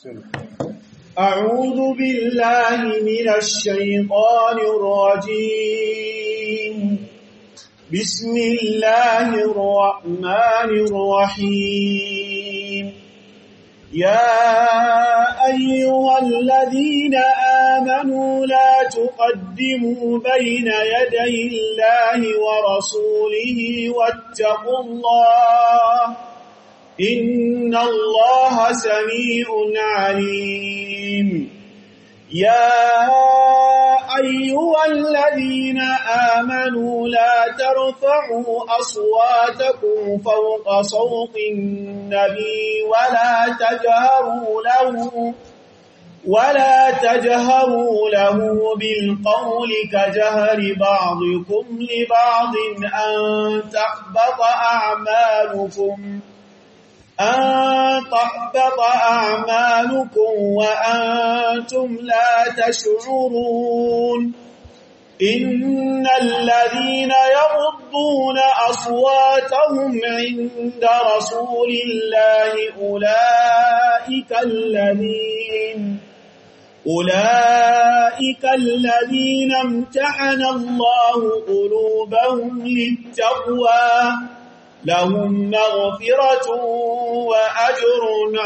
أعوذ بالله من الشيطان الرجيم بسم الله الرحمن الرحيم يا أيها الذين آمنوا لا تقدموا بين يدي الله ورسوله واتقوا الله إن الله سميع عليم يا أيها الذين آمنوا لا ترفعوا أصواتكم فوق صوت النبي ولا تجهروا له ولا تجهروا له بالقول كجهر بعضكم لبعض أن تحبط أعمالكم أن تحبط أعمالكم وأنتم لا تشعرون إن الذين يغضون أصواتهم عند رسول الله أولئك الذين أولئك الذين امتحن الله قلوبهم للتقوى لهم مغفرة وأجر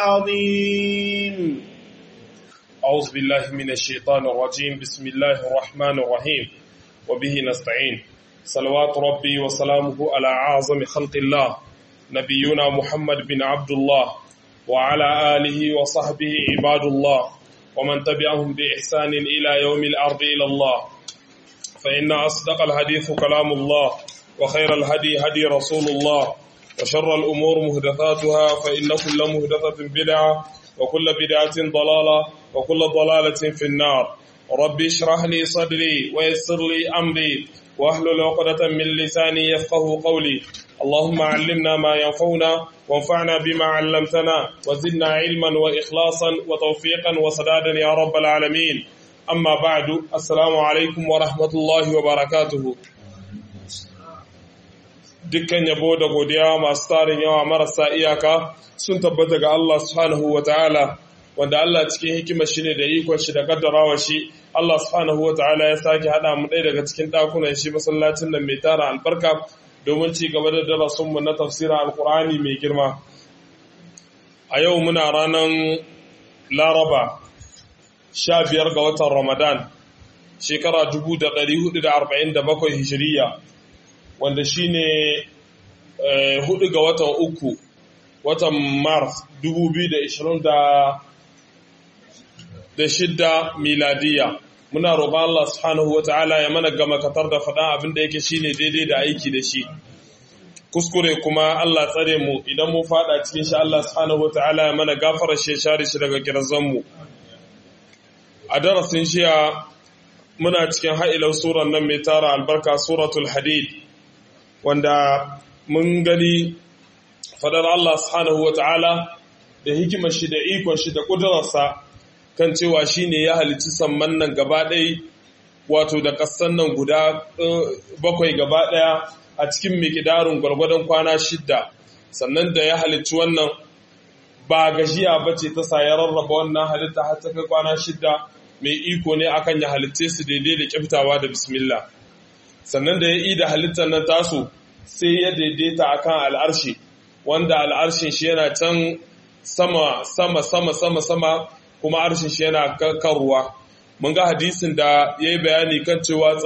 عظيم أعوذ بالله من الشيطان الرجيم بسم الله الرحمن الرحيم وبه نستعين صلوات ربي وسلامه على أعظم خلق الله نبينا محمد بن عبد الله وعلى آله وصحبه عباد الله ومن تبعهم بإحسان إلى يوم الأرض إلى الله فإن أصدق الحديث كلام الله وخير الهدي هدي رسول الله وشر الأمور مهدثاتها فإن كل مهدثة بدعة وكل بدعة ضلالة وكل ضلالة في النار ربي اشرح لي صدري ويسر لي أمري واحلل عقدة من لساني يفقه قولي اللهم علمنا ما ينفعنا وانفعنا بما علمتنا وزدنا علما وإخلاصا وتوفيقا وسدادا يا رب العالمين أما بعد السلام عليكم ورحمة الله وبركاته dukkan yabo da godiya masu tarin yawa marasa iyaka sun tabbata ga Allah subhanahu wa ta'ala wanda Allah cikin hikimar shi ne da ikon shi da kaddarawa shi Allah subhanahu wa ta'ala ya sake hada mu ɗaya daga cikin ɗakunan shi masallacin nan mai tara albarka domin ci gaba da darasin mu na tafsirin alkur'ani mai girma a yau muna ranar laraba sha biyar ga watan ramadan shekara dubu da ɗari hudu da arba'in da bakwai hijiriya wanda shi ne hudu ga watan uku watan mars 2026 miladiya muna roƙon Allah subhanahu wa ta'ala ya mana gama katar da faɗa abinda yake shi ne daidai da aiki da shi kuskure kuma Allah tsare mu idan mu faɗa cikin shi Allah subhanahu wa ta'ala ya mana gafara shi share shi daga kirazanmu a darasin shiya muna cikin ha'ilar suran nan mai tara albarka suratul hadid wanda mun gani fadar Allah subhanahu wa ta'ala da hikimar shi da ikon shi da ƙudurarsa kan cewa shi ne ya halici samman nan gaba ɗai wato da ƙasan nan guda bakwai gaba ɗaya a cikin mikidarin gwargwadon kwana shidda sannan da ya halici wannan ba gajiya ba ce ta sa ya rarraba wannan halitta har ta kai kwana shidda mai iko ne akan ya halitte su daidai da kyaftawa da bismillah sannan da ya yi da halittar nan tasu sai ya daidaita akan al'arshi wanda al'arshin shi yana can sama sama sama sama sama kuma arshin shi yana kan ruwa mun ga hadisin da ya yi bayani kan cewa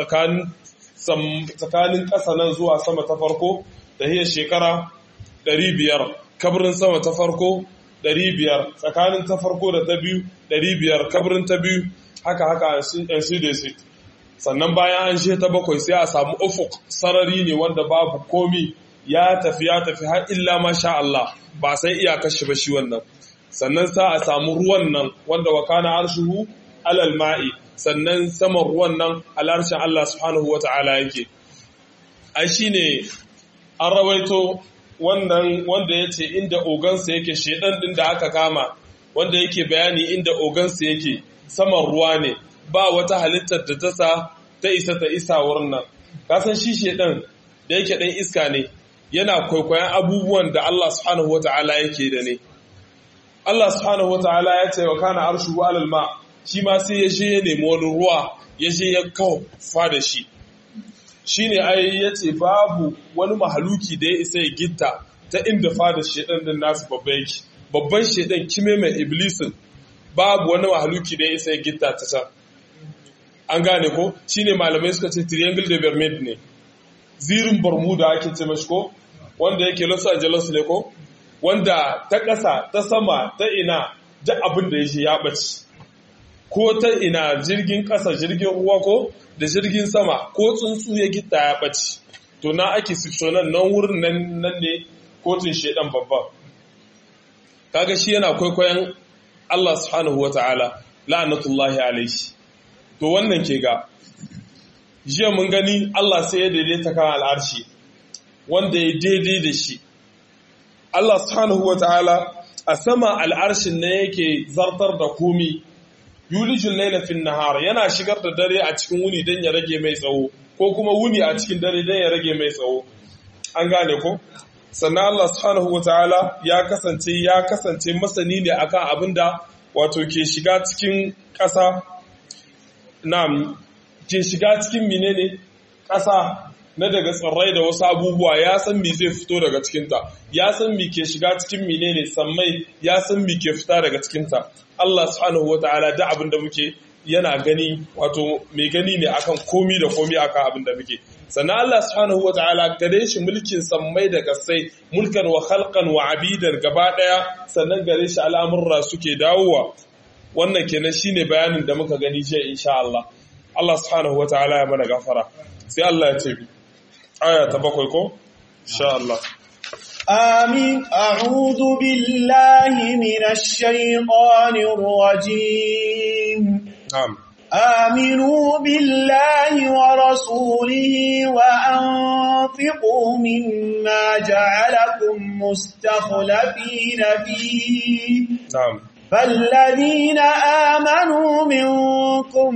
tsakanin ƙasa nan zuwa sama ta farko da hiyar shekara 500 kabarin sama ta farko 500 tsakanin ta farko da ta biyu 500 kabarin ta biyu haka haka yan su da su sannan bayan an she ta bakwai sai a samu ufuk sarari ne wanda babu komi ya tafi ya tafi har illa masha Allah ba sai iyakar shi ba shi wannan sannan sa a samu ruwan nan wanda wa kana arshuhu alal ma'i sannan saman ruwan nan alarshin Allah subhanahu wata'ala yake ai shine an rawaito wannan wanda yace inda ogansa yake shedan din da aka kama wanda yake bayani inda ogansa yake saman ruwa ne ba wata halittar da ta sa ta isa ta isa wurin nan kasan shi shedan da yake dan iska ne yana kwaikwayon abubuwan da Allah subhanahu wata'ala yake da ne Allah subhanahu wataala ya ce wa kana arshu alal ma shi ma sai ya je ya nemi wani ruwa ya je ya kawo fa da shi shine ai yace babu wani mahaluki da ya isa ya gitta ta inda fada shedan din nasu babban yake babban shedan kime mai iblisin babu wani mahaluki da ya isa ya gitta ta can an gane ko shine malamai suka ce triangle de bermuda ne zirin bermuda ake ce mashi ko wanda yake los angeles ne ko wanda ta ƙasa ta sama ta ina duk abin da ya ya ɓace ko ta ina jirgin ƙasa jirgin ruwa ko da jirgin sama ko tsuntsu ya gita ya ɓace to na ake nan nan wurin nan ne kotun shaidan babba kaga shi yana kwaikwayon Allah subhanahu wata'ala la'anatullahi alaihi to wannan ke ga jiya mun gani Allah sai ya daidaita kan al'arshi wanda ya daidai da shi Allah subhanahu wata'ala a sama al'arshin ne yake zartar da komi yulijin laila fin nahar yana shigar da dare a cikin wuni don ya rage mai tsawo ko kuma wuni a cikin dare don ya rage mai tsawo an gane ko sannan Allah subhanahu wataala ya kasance ya kasance masani ne akan abin da wato ke shiga cikin ƙasa na'am ke shiga cikin menene ƙasa na daga tsirrai da wasu abubuwa ya san me zai fito daga cikinta ya san me ke shiga cikin menene sammai ya san me ke fita daga cikinta Allah subhanahu wataala da abin da muke yana gani wato mai gani ne akan komi da komi akan abin da muke sannan Allah subhanahu wataala gare shi mulkin sammai da kasai mulkan wa khalqan wa abidan gaba daya sannan gare shi al'amurra suke dawowa wannan kenan shine bayanin da muka gani jiya insha Allah Allah subhanahu wataala ya mana gafara sai Allah ya ce aya ta bakwai ko insha Allah آمين أعوذ بالله من الشيطان الرجيم na'am آمنوا بالله ورسوله وأنفقوا مما جعلكم مستخلفين فيه na'am فالذين آمنوا منكم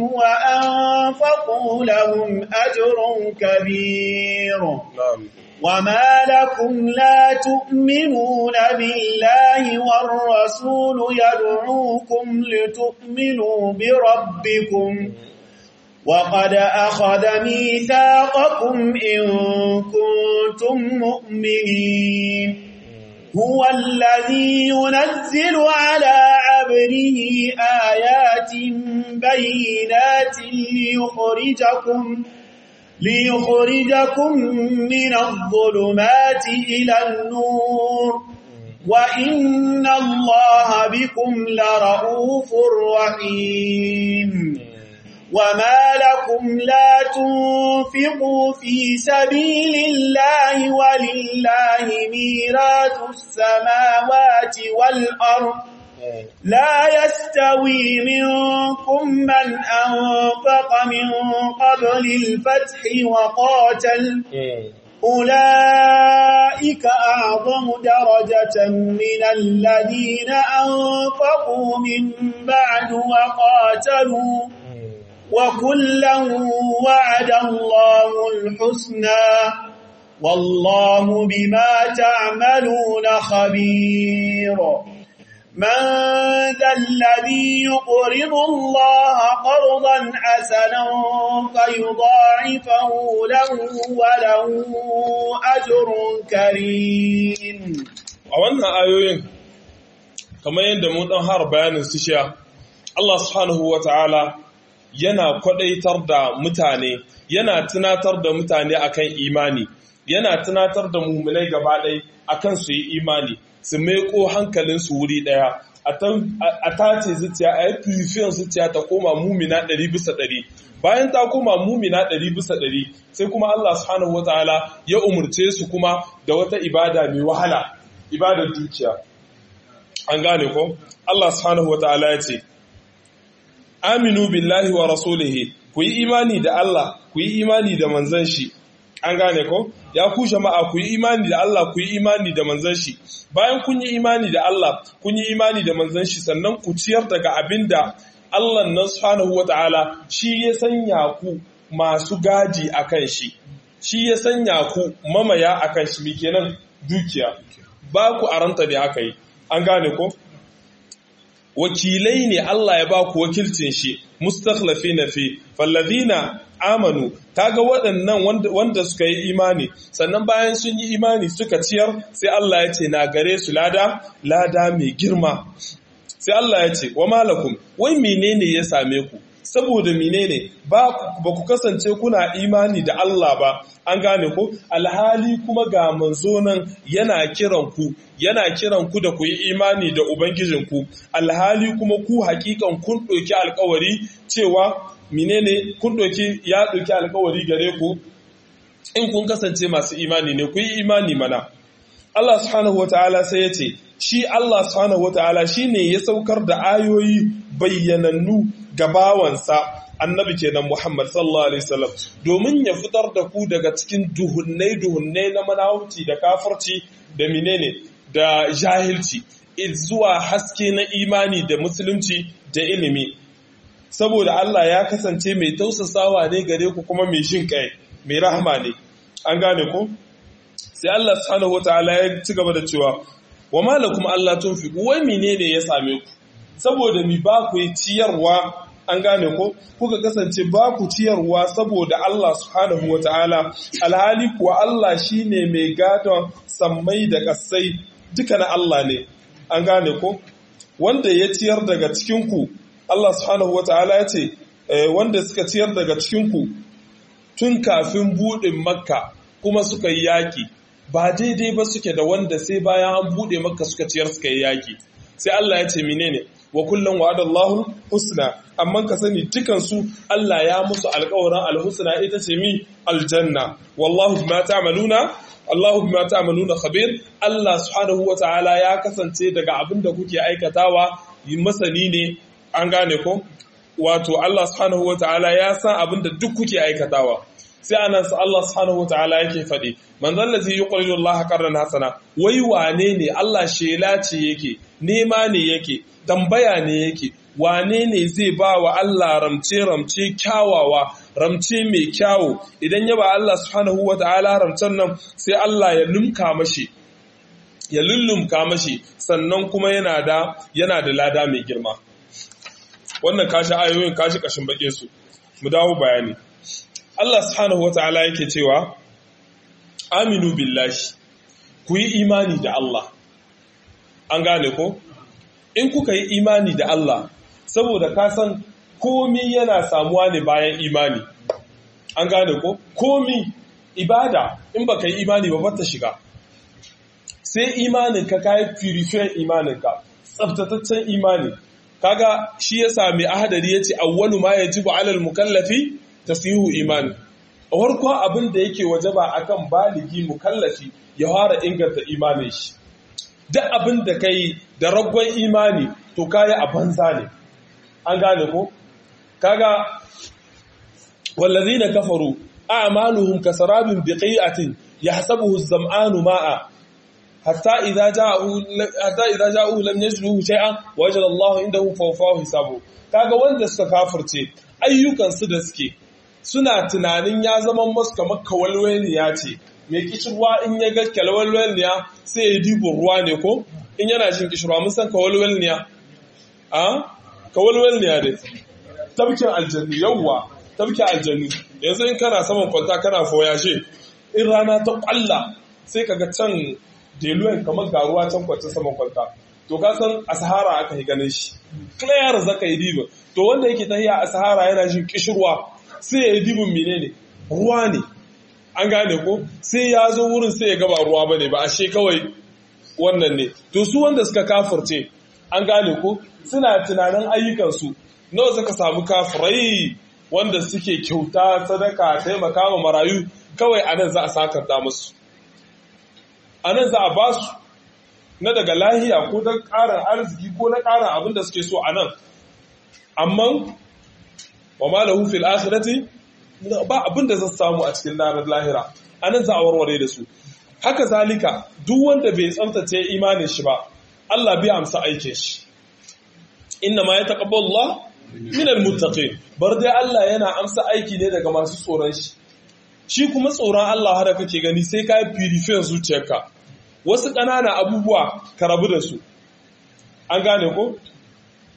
وأنفقوا لهم أجر كبير na'am وما لكم لا تؤمنون بالله والرسول يدعوكم لتؤمنوا بربكم وقد أخذ ميثاقكم إن كنتم مؤمنين هو الذي ينزل على عبده آيات بينات ليخرجكم ليخرجكم من الظلمات إلى النور وإن الله بكم لرؤوف رحيم وما لكم لا تنفقوا في سبيل الله ولله ميراث السماوات والأرض لا يستوي منكم من أنفق من قبل الفتح وقاتل أولئك أعظم درجة من الذين أنفقوا من بعد وقاتلوا وكلا وعد الله الحسنى والله بما تعملون خبير من ذا الذي يقرض الله قرضا حسنا فيضاعفه له وله أجر كريم a wannan ayoyin kamar yadda mun dan har bayanin su shiya Allah subhanahu wata'ala yana kwadaitar da mutane yana tunatar da mutane akan imani yana tunatar da mu'minai gaba ɗaya akan su yi imani su maiko hankalinsu wuri ɗaya a tace zuciya a yi purifiyan zuciya ta koma mumina ɗari bisa ɗari bayan ta koma mumina ɗari bisa ɗari sai kuma Allah subhanahu wataala ya umurce su kuma da wata ibada mai wahala ibadar dukiya an gane ko Allah subhanahu wataala ya ce aminu billahi wa rasulihi ku yi imani da Allah ku yi imani da manzon shi an gane ko ya ku jama'a ku yi imani da Allah ku yi imani da manzon shi bayan kun yi imani da Allah kun yi imani da manzon shi sannan ku ciyar daga abinda Allah nan subhanahu wataala shi ya sanya ku masu gaji akan shi shi ya sanya ku mamaya akan shi kenan dukiya ba ku aranta da aka yi an gane ko wakilai ne Allah ya ba ku wakilcin shi mustakhlafina fi falladhina amanu kaga waɗannan wanda suka yi imani sannan bayan sun yi imani suka ciyar sai Allah ya ce na gare su lada lada mai girma sai Allah ya ce wa malakum wai menene ya same ku saboda menene ba ku kasance kuna imani da Allah ba an gane ku alhali kuma ga manzo nan yana kiran ku yana kiran ku da ku yi imani da ubangijinku alhali kuma ku hakikan kun ɗauki alkawari cewa menene kun ɗauki ya ɗauki alkawari gare ku in kun kasance masu imani ne ku yi imani mana Allah subhanahu wataala sai ya ce shi Allah subhanahu wataala shine ya saukar da ayoyi bayyanannu ga bawansa annabi kenan Muhammad sallallahu alaihi wasallam domin ya fitar da ku daga cikin duhunnai duhunnai na manawuci da kafirci da menene da jahilci zuwa haske na imani da musulunci da ilimi saboda Allah ya kasance mai tausasawa ne gare ku kuma mai jin kai mai rahama ne an gane ku sai Allah subhanahu wataala ya ci gaba da cewa wa malakum Allah tunfiqu wai menene ya same ku saboda mi ba ku ciyarwa an gane ko kuka kasance ba ku ciyarwa saboda Allah subhanahu wataala alhali kuwa Allah shine mai gadon sammai da kasai duka na Allah ne an gane ko wanda ya ciyar daga cikin ku Allah subhanahu wataala ya ce wanda suka ciyar daga cikin ku tun kafin buɗin makka kuma suka yi yaƙi ba daidai ba suke da wanda sai bayan an buɗe makka suka ciyar suka yi yaƙi sai Allah ya ce menene wa kullum wa'adallahu husna amma ka sani dukan su Allah ya musu alƙawarin alhusna ita ce mi aljanna wallahu bima ta'maluna Allahu bima ta'maluna khabir Allah subhanahu wata'ala ya kasance daga abin da kuke aikatawa masani ne an gane ko wato Allah subhanahu wata'ala ya san abin da duk kuke aikatawa sai anan sa Allah subhanahu wata'ala yake faɗi man zallazi yuqridu Allah qarran hasana wai wane ne Allah shela ce yake nema ne yake tambaya ne yake wane ne zai ba wa Allah ramce ramce kyawawa ramce mai kyawu idan ya ba Allah subhanahu wata'ala ramcen nan sai Allah ya lumka mashi ya lullumka mashi sannan kuma yana da yana da lada mai girma wannan kashi ayoyin kashi kashin bake su mu dawo bayani Allah subhanahu wata'ala yake cewa aminu billahi ku yi imani da Allah an gane ko in kuka yi imani da Allah saboda ka san komi yana samuwa ne bayan imani an gane ko komi ibada in baka yi imani ba bata shiga sai imanin ka kai purify imanin ka tsaftataccen imani kaga shi ya sami ahadari yace awwalu ma yajibu alal mukallafi tasihu imani a farko abin da yake wajaba akan baligi mukallafi ya fara inganta imanin shi duk abin da kai da raggon imani to kayi a banza ne an gane ko kaga wallazina kafaru a'maluhum kasarabin biqi'atin yahsabuhu az-zam'anu ma'a hatta idza ja'u hatta idza ja'u lam yajduhu shay'an wajada Allahu indahu fawfahu hisabu kaga wanda suka kafirce ayyukan su da suke suna tunanin ya zama masu kamar kawalwaniya ce mai kishirwa in ya ga kawalwaniya sai ya dibo ruwa ne ko in yana jin kishirwa mun san kawalwaniya a kawalwaniya dai tabkin aljannu yawwa tabkin aljannu yanzu in kana saman kwanta kana foyashe in rana ta kwalla sai kaga can deluwen kamar ga ruwa can kwanta saman kwanta to ka san a sahara aka yi ganin shi clear zaka yi dibin to wanda yake tahiya a sahara yana jin kishirwa sai ya yi dibin menene ruwa ne an gane ko sai ya zo wurin sai ya gaba ruwa bane ba ashe kawai wannan ne to su wanda suka kafirce an gane ko suna tunanin ayyukansu nawa suka samu kafirai wanda suke kyauta sadaka taimaka ma marayu kawai anan za a sakanta musu anan za a ba su na daga lahiya ko don ƙarin arziki ko na ƙarin abin da suke so anan amma wa ma lahu fil akhirati ba abin da zai samu a cikin ranar lahira anan za a warware da su haka zalika duk wanda bai tsaftace imanin shi ba Allah bai amsa aikin shi inna ma yataqabbalu Allah min almuttaqin bar dai Allah yana amsa aiki ne daga masu tsoron shi shi kuma tsoron Allah har kake gani sai ka purify zuciyarka wasu ƙanana abubuwa ka rabu da su an gane ko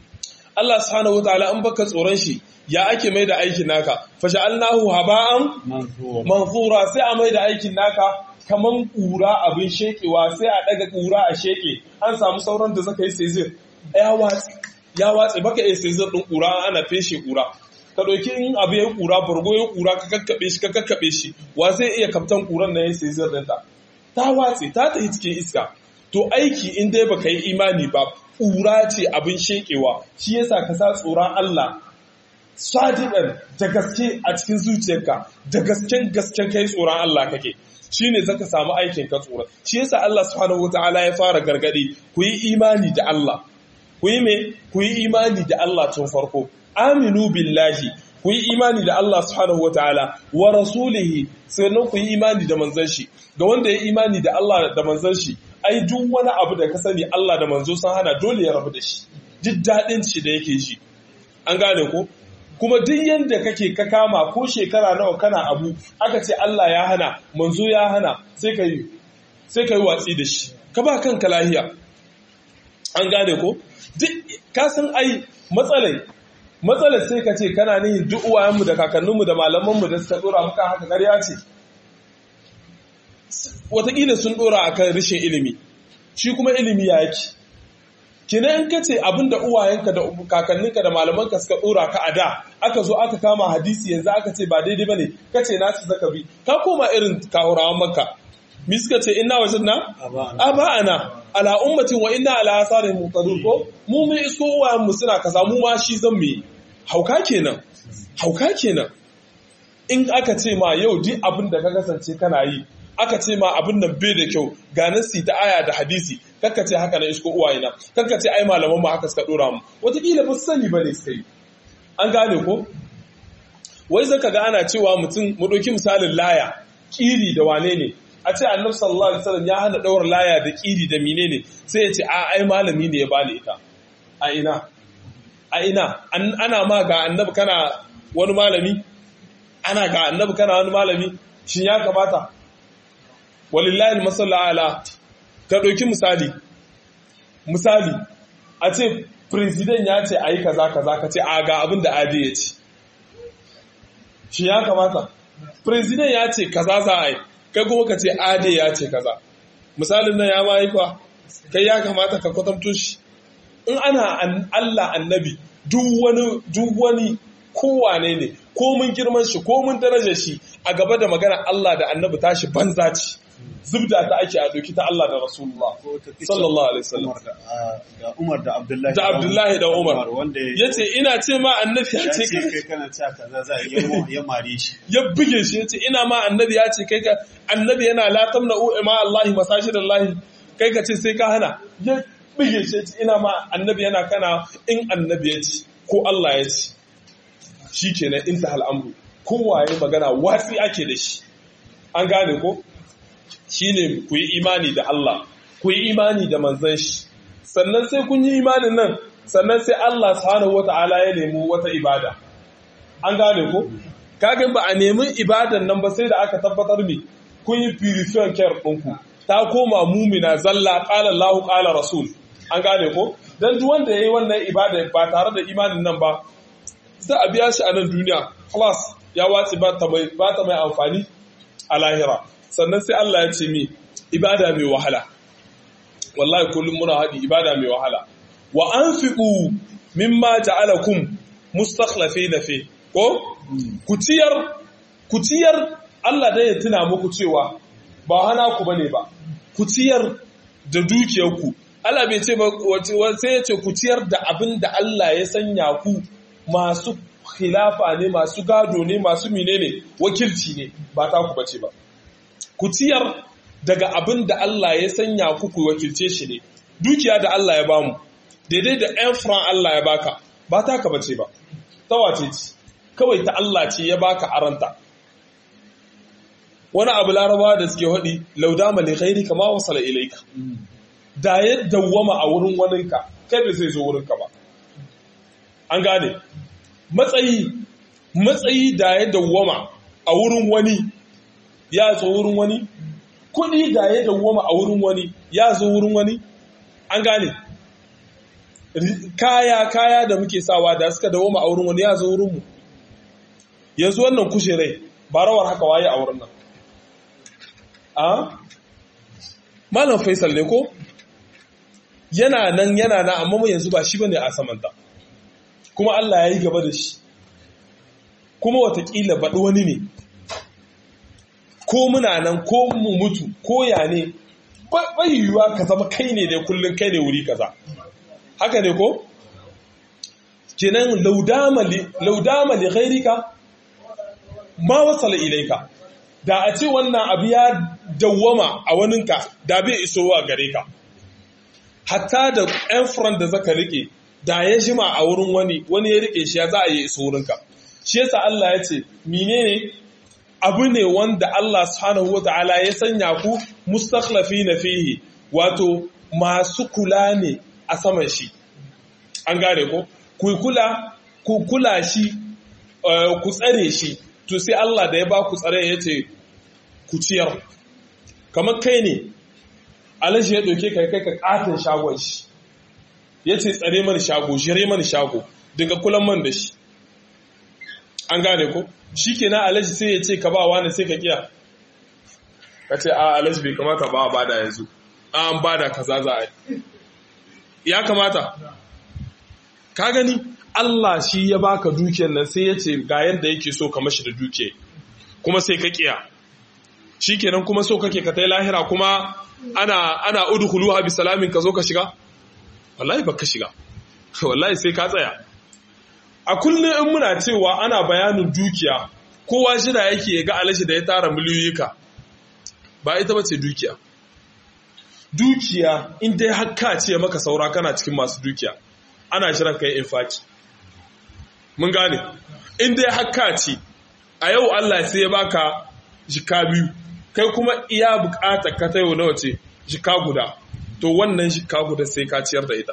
Allah subhanahu wataala in baka tsoron shi ya ake mai da aikin naka fasha'alnahu haba'an manthura sai a mai da aikin naka kaman kura abin shekewa sai a daga kura a sheke an samu sauran da zaka yi sezir ya watsi ya watsi baka yi sezir din kura ana feshe kura ka ɗauki in abu ya kura bargo ya kura ka kakkaɓe shi ka kakkaɓe shi wa zai iya kaftan kuran na ya sezir ɗinta ta watsi ta tafi cikin iska to aiki in dai baka yi imani ba kura ce abin shekewa shi yasa ka sa tsoron Allah sadiqan da gaske a cikin zuciyarka da gasken gasken kai tsoron Allah kake shine zaka samu aikin ka tsoron shi yasa Allah subhanahu wataala ya fara gargadi ku yi imani da Allah ku yi me ku yi imani da Allah tun farko aminu billahi ku yi imani da Allah subhanahu wataala wa rasulihi sannan ku yi imani da manzon shi ga wanda ya imani da Allah da manzon shi ai duk wani abu da ka sani Allah da manzo sun hana dole ya rabu da shi duk daɗin shi da yake ji an gane ko kuma duk yanda kake ka kama ko shekara nawa kana abu aka ce Allah ya hana manzo ya hana sai ka yi sai ka yi watsi da shi ka ba kanka lahiya an gane ko duk ka san ai matsalai matsalar sai ka ce kana nihin duk uwayenmu da kakanninmu da malamanmu da suka dora maka haka ƙarya ce wataƙila sun dora akan rashin ilimi shi kuma ilimi ya yake kina in ka ce abin da uwayenka da kakanninka da malamanka suka dora ka a da aka zo aka kama hadisi yanzu aka ce ba daidai bane ka ce nasu zaka bi ka koma irin kawurawan maka mi suka ce inna wajen na aba'ana ala ummatin wa inna ala asarin muqtadur ko mu mun isko uwayen mu suna kaza mu ma shi zan mu hauka kenan hauka kenan in aka ce ma yau duk abin da ka kasance kana yi aka ce ma abin nan bai da kyau ga nasi ta aya da hadisi kakka ce haka na isko uwayena kakka ce ai malaman mu haka suka dora mu wataƙila ba su sani ba ne sai an gane ko wai zaka ga ana cewa mutum mu ɗauki misalin laya kiri da wane ne a ce annabi sallallahu alaihi wasallam ya hana daura laya da kiri da menene sai ya ce a ai malami ne ya bani ita a ina a ina ana ma ga annabi kana wani malami ana ga annabi kana wani malami shin ya kamata walillahi almasalla ala ka ɗauki misali misali a ce president ya ce a yi kaza kaza ka ce a ga abin da adi ya ce shi ya kamata president ya ce kaza za a yi kai kuma ka ce ade ya ce kaza misalin nan ya ma yi kwa kai ya kamata ka kwatanto shi in ana Allah annabi duk wani duk wani kowane ne ko mun girman shi ko mun daraja shi a gaba da magana Allah da annabi tashi banza ce zubda ta ake a doki ta Allah da Rasulullah sallallahu alaihi wasallam da Umar da Abdullahi da Abdullahi da Umar wanda yace ina ce ma annabi ya ce kai kana cewa kaza za ya mare shi ya buge shi yace ina ma annabi ya ce kai ka annabi yana la tamna ma Allah masajidallahi kai ka ce sai ka hana ya buge shi yace ina ma annabi yana kana in annabi ya ce ko Allah ya ce shikenan intahal amru kowa ya magana watsi ake da shi an gane ko shine ku yi imani da Allah ku yi imani da manzon shi sannan sai kun yi imanin nan sannan sai Allah subhanahu wata'ala ya nemi wata ibada an gane ko kaga ba a nemi ibadan nan ba sai da aka tabbatar me kun yi purification care ɗinku ta koma mumina zalla qala Allahu qala rasul an gane ko dan duk wanda yayi wannan ibada ba tare da imanin nan ba za a biya shi a nan duniya class ya watsi ba ta mai ba ta mai amfani a lahira sannan sai Allah ya ce mi ibada mai wahala wallahi kullum muna haɗi ibada mai wahala wa anfiqu mimma ja'alakum mustakhlifina fi ko ku ciyar ku ciyar Allah dai ya tuna muku cewa ba hana ku bane ba ku ciyar da dukiyarku Allah bai ce ba sai ya ce ku ciyar da abin da Allah ya sanya ku masu khilafa ne masu gado ne masu menene wakilci ne ba ta ku bace ba ku ciyar daga abin da Allah ya sanya ku ku wakilce shi ne dukiya da Allah ya bamu daidai da ɗan fran Allah ya baka ba ta ka bace ba ta wace ce kawai ta Allah ce ya baka aranta wani abu larabawa da suke haɗi laudama li khairi kama wasala ilaika da ya dawwama a wurin waninka kai bai zai zo wurinka ba an gane matsayi matsayi da ya dawwama a wurin wani ya zo wurin wani kuɗi da ya dawwama a wurin wani ya zo wurin wani an gane kaya kaya da muke sawa da suka dawo mu a wurin wani ya zo wurin mu yanzu wannan kushirai ba rawar haka waye a wurin nan a malam faisal ne ko yana nan yana nan amma mu yanzu ba shi bane a samanta kuma Allah ya yi gaba da shi kuma watakila baɗi wani ne ko muna nan ko mu mutu ko ya ne bai yiwuwa ka zama kai ne da kullum kai ne wuri kaza haka ne ko kenan laudama li ghairika ma wasala ilaika da a ce wannan abu ya dawwama a waninka da bai isowa gare ka hatta da yan furan da zaka rike da ya jima a wurin wani wani ya rike shi ya za a yi iso wurinka shi yasa Allah ya ce menene abu ne wanda Allah subhanahu wata'ala ya sanya ku mustakhlafina fihi wato masu kula ne a saman shi an gane ko ku kula ku kula shi ku tsare shi to sai Allah da ya ba ku tsare ya ce ku ciyar kamar kai ne alaji ya ɗauke kai kai ka ƙatin shagon shi ya ce tsare mani shago shire mani shago dinga kulan man da shi an gane ko shi ke na alaji sai ya ce ka ba wani sai ka kiya ka ce a alaji bai kamata ba a bada yanzu a an bada kaza za a yi ya kamata ka gani Allah shi ya baka dukiyar nan sai ya ce ga yadda yake so ka mashi da dukiya kuma sai ka kiya shi kenan kuma so kake ka tai lahira kuma ana ana udkhuluha bi salamin ka zo ka shiga wallahi baka shiga wallahi sai ka tsaya a kullum in muna cewa ana bayanin dukiya kowa shida yake ga alashi da ya tara miliyoyika ba ita bace dukiya dukiya in dai hakka ce maka saura kana cikin masu dukiya ana shirin kai infaki mun gane in dai hakka ce a yau Allah sai ya baka jika biyu kai kuma iya bukatar ka ta yau nawa ce jika guda to wannan jika guda sai ka ciyar da ita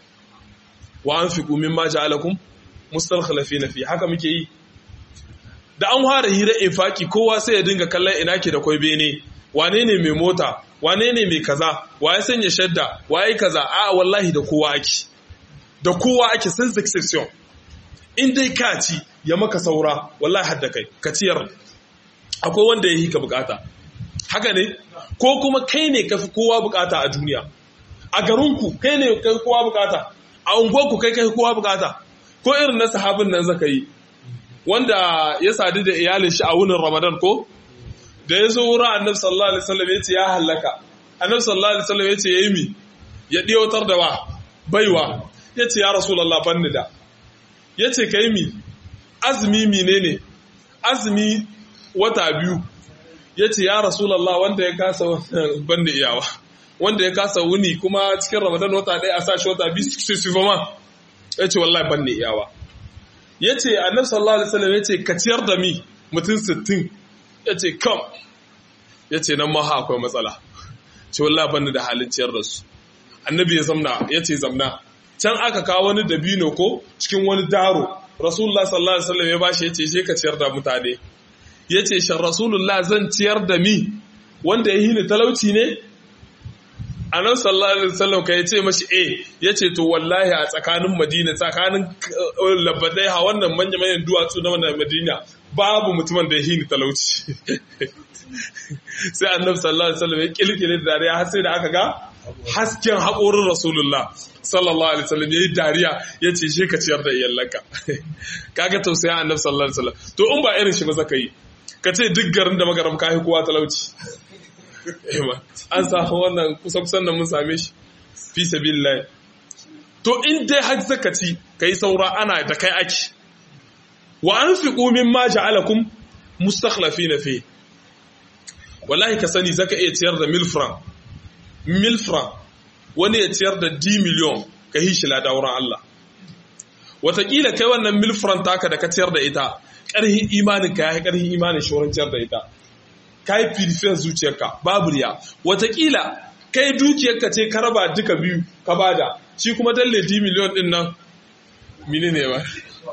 wa an fi kumin ma ja'alakum mustalkhalafina fi haka muke yi da an fara hira infaki kowa sai ya dinga kallon ina ke da kwai bene wane ne mai mota wane ne mai kaza waye sanya shadda waye kaza a wallahi da kowa ake da kowa ake sans exception in dai ka ci ya maka saura wallahi hadda kai ka ciyar akwai wanda ya yi ka bukata haka ne ko kuma kai ne ka fi kowa bukata a duniya a garinku kai ne kai kowa bukata a unguwarku kai kai kowa bukata ko irin na sahabin nan zaka yi wanda ya sadu da iyalin shi a wunin ramadan ko da ya zo wurin annabi sallallahu alaihi wasallam ya ce ya halaka annabi sallallahu alaihi wasallam ya ce yayi mi ya diyotar da wa baiwa ya ce ya rasulullah banni da ya ce kai mi azumi menene azumi wata biyu ya ce ya rasulallah wanda ya kasa banda iyawa wanda ya kasa wuni kuma cikin ramadan wata ɗaya a sashi wata biyu su su fama ya ce wallahi banda iyawa ya ce annabi sallallahu alaihi wasallam ya ce ka ciyar da mi mutum sittin ya ce kam ya ce nan ma ha akwai matsala ce wallahi banda da halin ciyar da su annabi ya zamna ya ce zamna can aka kawo wani dabino ko cikin wani daro rasulullah sallallahu alaihi wasallam ya bashi ya ce je ka ciyar da mutane ya ce shan rasulullah zan ciyar da mi wanda ya hini talauci ne a nan sallallahu alaihi wasallam ka ya ce mashi e ya ce to wallahi a tsakanin madina tsakanin labadai ha wannan manya manyan duwatsu na wannan madina babu mutumin da ya hini talauci sai annabi sallallahu alaihi wasallam ya kilkile da dariya har sai da aka ga hasken haƙorin rasulullah sallallahu alaihi wasallam yayi dariya ya ce shi ka ciyar da iyalanka kaga tausayin annabi sallallahu alaihi wasallam to in ba irin shi ba zaka yi ka ce duk garin da magaram ka kowa talauci an samu wannan kusa kusan da mun same shi fi sabilillah to in dai har zaka ci kai saura ana da kai ake wa anfiqu mimma ja'alakum mustakhlifina fi wallahi ka sani zaka iya ciyar da milfran milfran wani ya ciyar da d miliyon ka hishi lada wurin Allah Wataƙila kai wannan milfran taka da ka ciyar da ita ƙarhin imanin ka ya ƙarhin imanin shorin ciyar da ita ka yi firifiyar zuciyarka babu riya Wataƙila kai dukiyarka ce ka raba duka biyu ka bada shi kuma dalle d miliyon din nan mini ne ba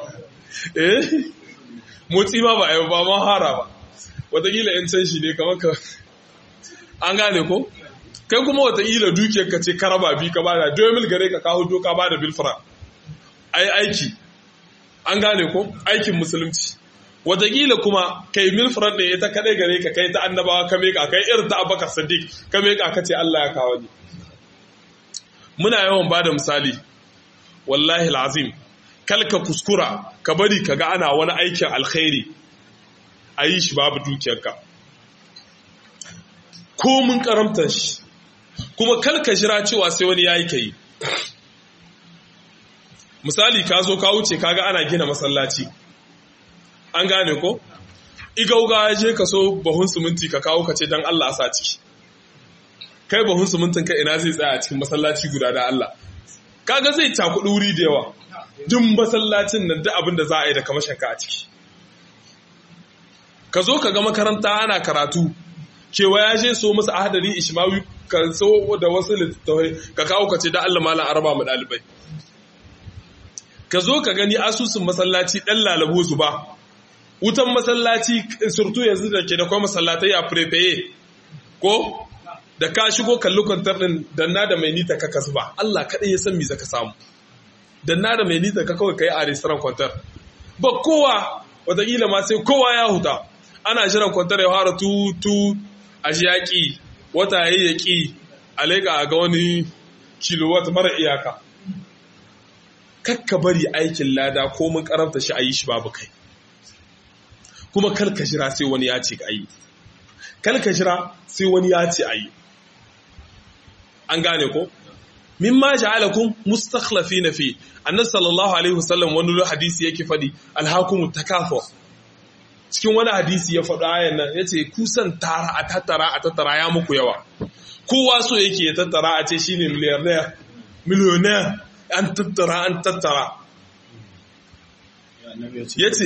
eh motsi ma ba a yi ba ma hara ba Wataƙila in can shi ne kamar ka an gane ko kai kuma wataƙila dukiyar ka ce ka raba bi ka bada domin gare ka kawo doka bada bilfra ai aiki an gane ko aikin musulunci wataƙila kuma kai milfran ne ita kaɗai gare ka kai ta annabawa ka meka kai irin ta abakar sadiq ka meka ka ce Allah ya kawo ni muna yawan bada misali wallahi lazim kalka kuskura ka bari ka ga ana wani aikin alkhairi a yi shi babu dukiyarka ko mun karamtar shi kuma kalka jira cewa sai wani yayi kai misali ka zo ka wuce kaga ana gina masallaci an gane ko igauga ya je ka so bahun siminti ka kawo ka ce don Allah a sa ciki kai bahun simintin ka ina zai tsaya a cikin masallaci guda da Allah kaga zai cakuɗi wuri da yawa duk masallacin nan duk abin da za a yi da kamashin ka a ciki ka zo ka ga makaranta ana karatu cewa ya je so masa ahadari ishmawi ka so da wasu littattafai ka kawo ka ce da Allah malam araba mu dalibai ka zo ka gani asusun masallaci dan lalabo su ba wutan masallaci surtu yanzu da ke da kuma masallatai a prepaye ko da ka shigo kalli kwantar din danna da mai nita ka kasu ba Allah kaɗai ya san me zaka samu danna da mai nita ka kawai kai a restaurant kwantar ba kowa wataƙila ma sai kowa ya huta ana jiran kwantar ya fara tutu a ji yaƙi wata ya yaƙi a leƙa ga wani kilowatt mara iyaka kakka bari aikin lada ko mun karanta shi a yi shi babu kai kuma kalka jira sai wani ya ce a yi kalka jira sai wani ya ce a yi an gane ko mimma ja'alakum mustakhlafina fi annabi sallallahu alaihi wasallam wani hadisi yake fadi alhakumu takathur cikin wani hadisi ya faɗa ayan nan yace kusan tara a tattara a tattara ya muku yawa kowa so yake ya tattara a ce shine millionaire millionaire an tattara an tattara yace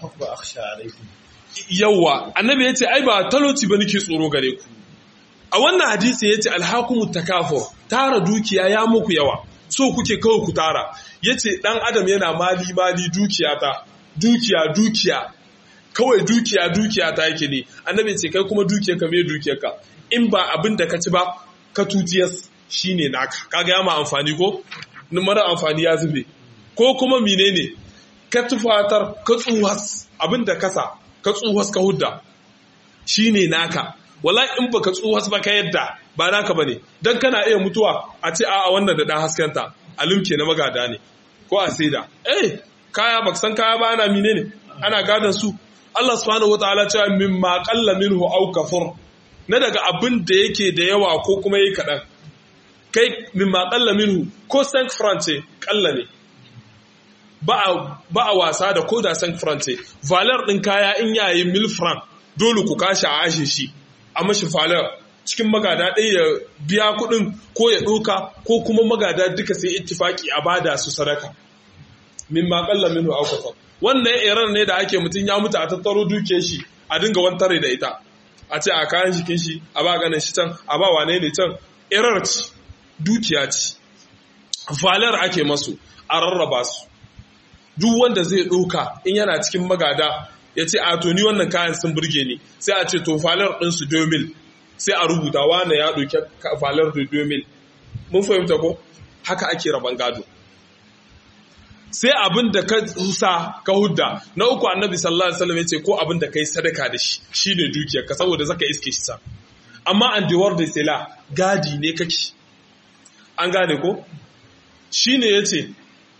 yawa annabi yace ai ba talauci ba nake tsoro gare ku a wannan hadisi yace alhakumu takafur tara dukiya ya muku yawa so kuke kawai ku tara yace dan adam yana mali mali dukiya ta dukiya dukiya kawai dukiya dukiya ta yake ne annabi ce kai kuma dukiyarka me dukiyarka in ba abin da ka ci ba ka tutiyas shine naka kaga ya ma amfani ko mara amfani ya zube ko kuma menene ka tufatar ka tsuhas abin da kasa ka tsuhas ka hudda shine naka wallahi in baka tsuhas ba ka yadda ba naka bane dan kana iya mutuwa a ce a'a wannan da dan haskenta alimke na magada ne ko a saida eh kaya baka san kaya ba ana menene ana gadan su Allah subhanahu wataala cewa mimma qalla minhu aw kafur na daga abin da yake da yawa ko kuma yayi kadan kai mimma qalla minhu ko sank france kalla ne ba a wasa da koda sank france valer din kaya in yayi mil franc dole ku kashi a ashe shi a mashi valer cikin magada ɗaya ya biya kuɗin ko ya ɗoka ko kuma magada duka sai ittifaki a bada su sadaka mimma qalla minhu aw kafur wannan iran ne da ake mutum ya mutu a tattaro duke shi a dinga wantare da ita a ce a kayan jikin shi a ba ganin shi can a ba wane ne can irar ci dukiya ci valar ake masu a rarraba su duk wanda zai ɗauka in yana cikin magada ya ce a to ni wannan kayan sun burge ni sai a ce to valar ɗinsu domil sai a rubuta wane ya ɗauki valar da domil mun fahimta ko haka ake raban gado sai abin da ka sa ka hudda na uku annabi sallallahu alaihi wasallam yace ko abin da kai sadaka da shi shine dukiyar ka saboda zaka iske shi sa amma an diwar da sela gadi ne kake an gane ko shine yace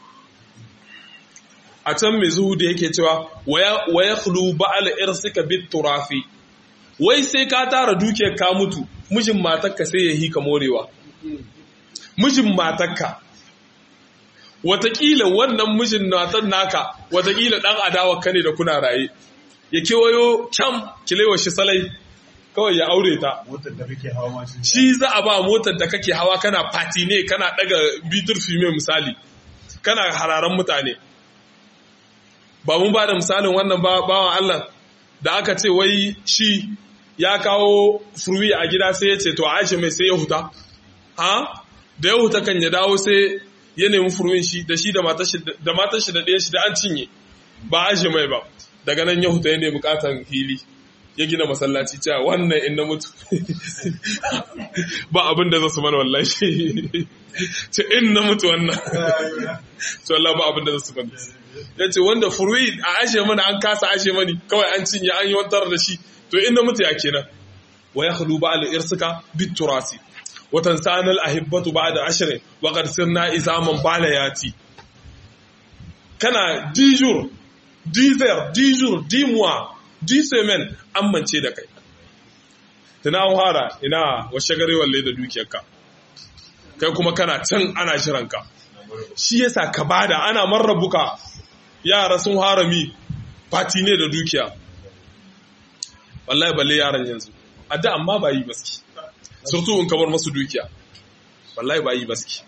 a can mai zuhu da yake cewa wa yakhlu ba'al irsika bit turafi wai sai ka tara dukiyar ka mutu mijin matarka sai ya hika morewa mijin matarka watakila wannan mijin natan naka watakila dan adawa ka ne da kuna raye ya kewayo can kilewa shi salai kawai ya aure ta motar da kake hawa ma shi za a ba motar da kake hawa kana fati ne kana daga bitur fime misali kana hararan mutane ba mun ba da misalin wannan bawan Allah da aka ce wai shi ya kawo furwi a gida sai ya ce to aisha mai sai ya huta ha da ya huta kan ya dawo sai ya nemi furwin shi da shi da matar shi da ɗaya shi da an cinye ba a shi mai ba daga nan ya huta ya nemi katon hili ya gina masallaci cewa wannan in na mutu ba abin da za su mana wallahi ce in na mutu wannan to Allah ba abin da za su mana ya ce wanda furwi a ashe mana an kasa ashe mani kawai an cinye an yi wantar da shi to in na mutu ya kenan wa ya halu ba al'irsuka bit turasi watan sanar ahibbatu ba da ashirin wa ƙarsir na isaman balayati kana dijur dizer dijur dimuwa disemen amince da kai tana an hara ina washe gare walle da dukiyarka kai kuma kana can ana shiranka shi yasa ka bada ana marrabuka yara sun harami fati ne da dukiya wallahi balle yaran yanzu a da amma ba yi baski surtu in kamar masu dukiya wallahi ba yi baski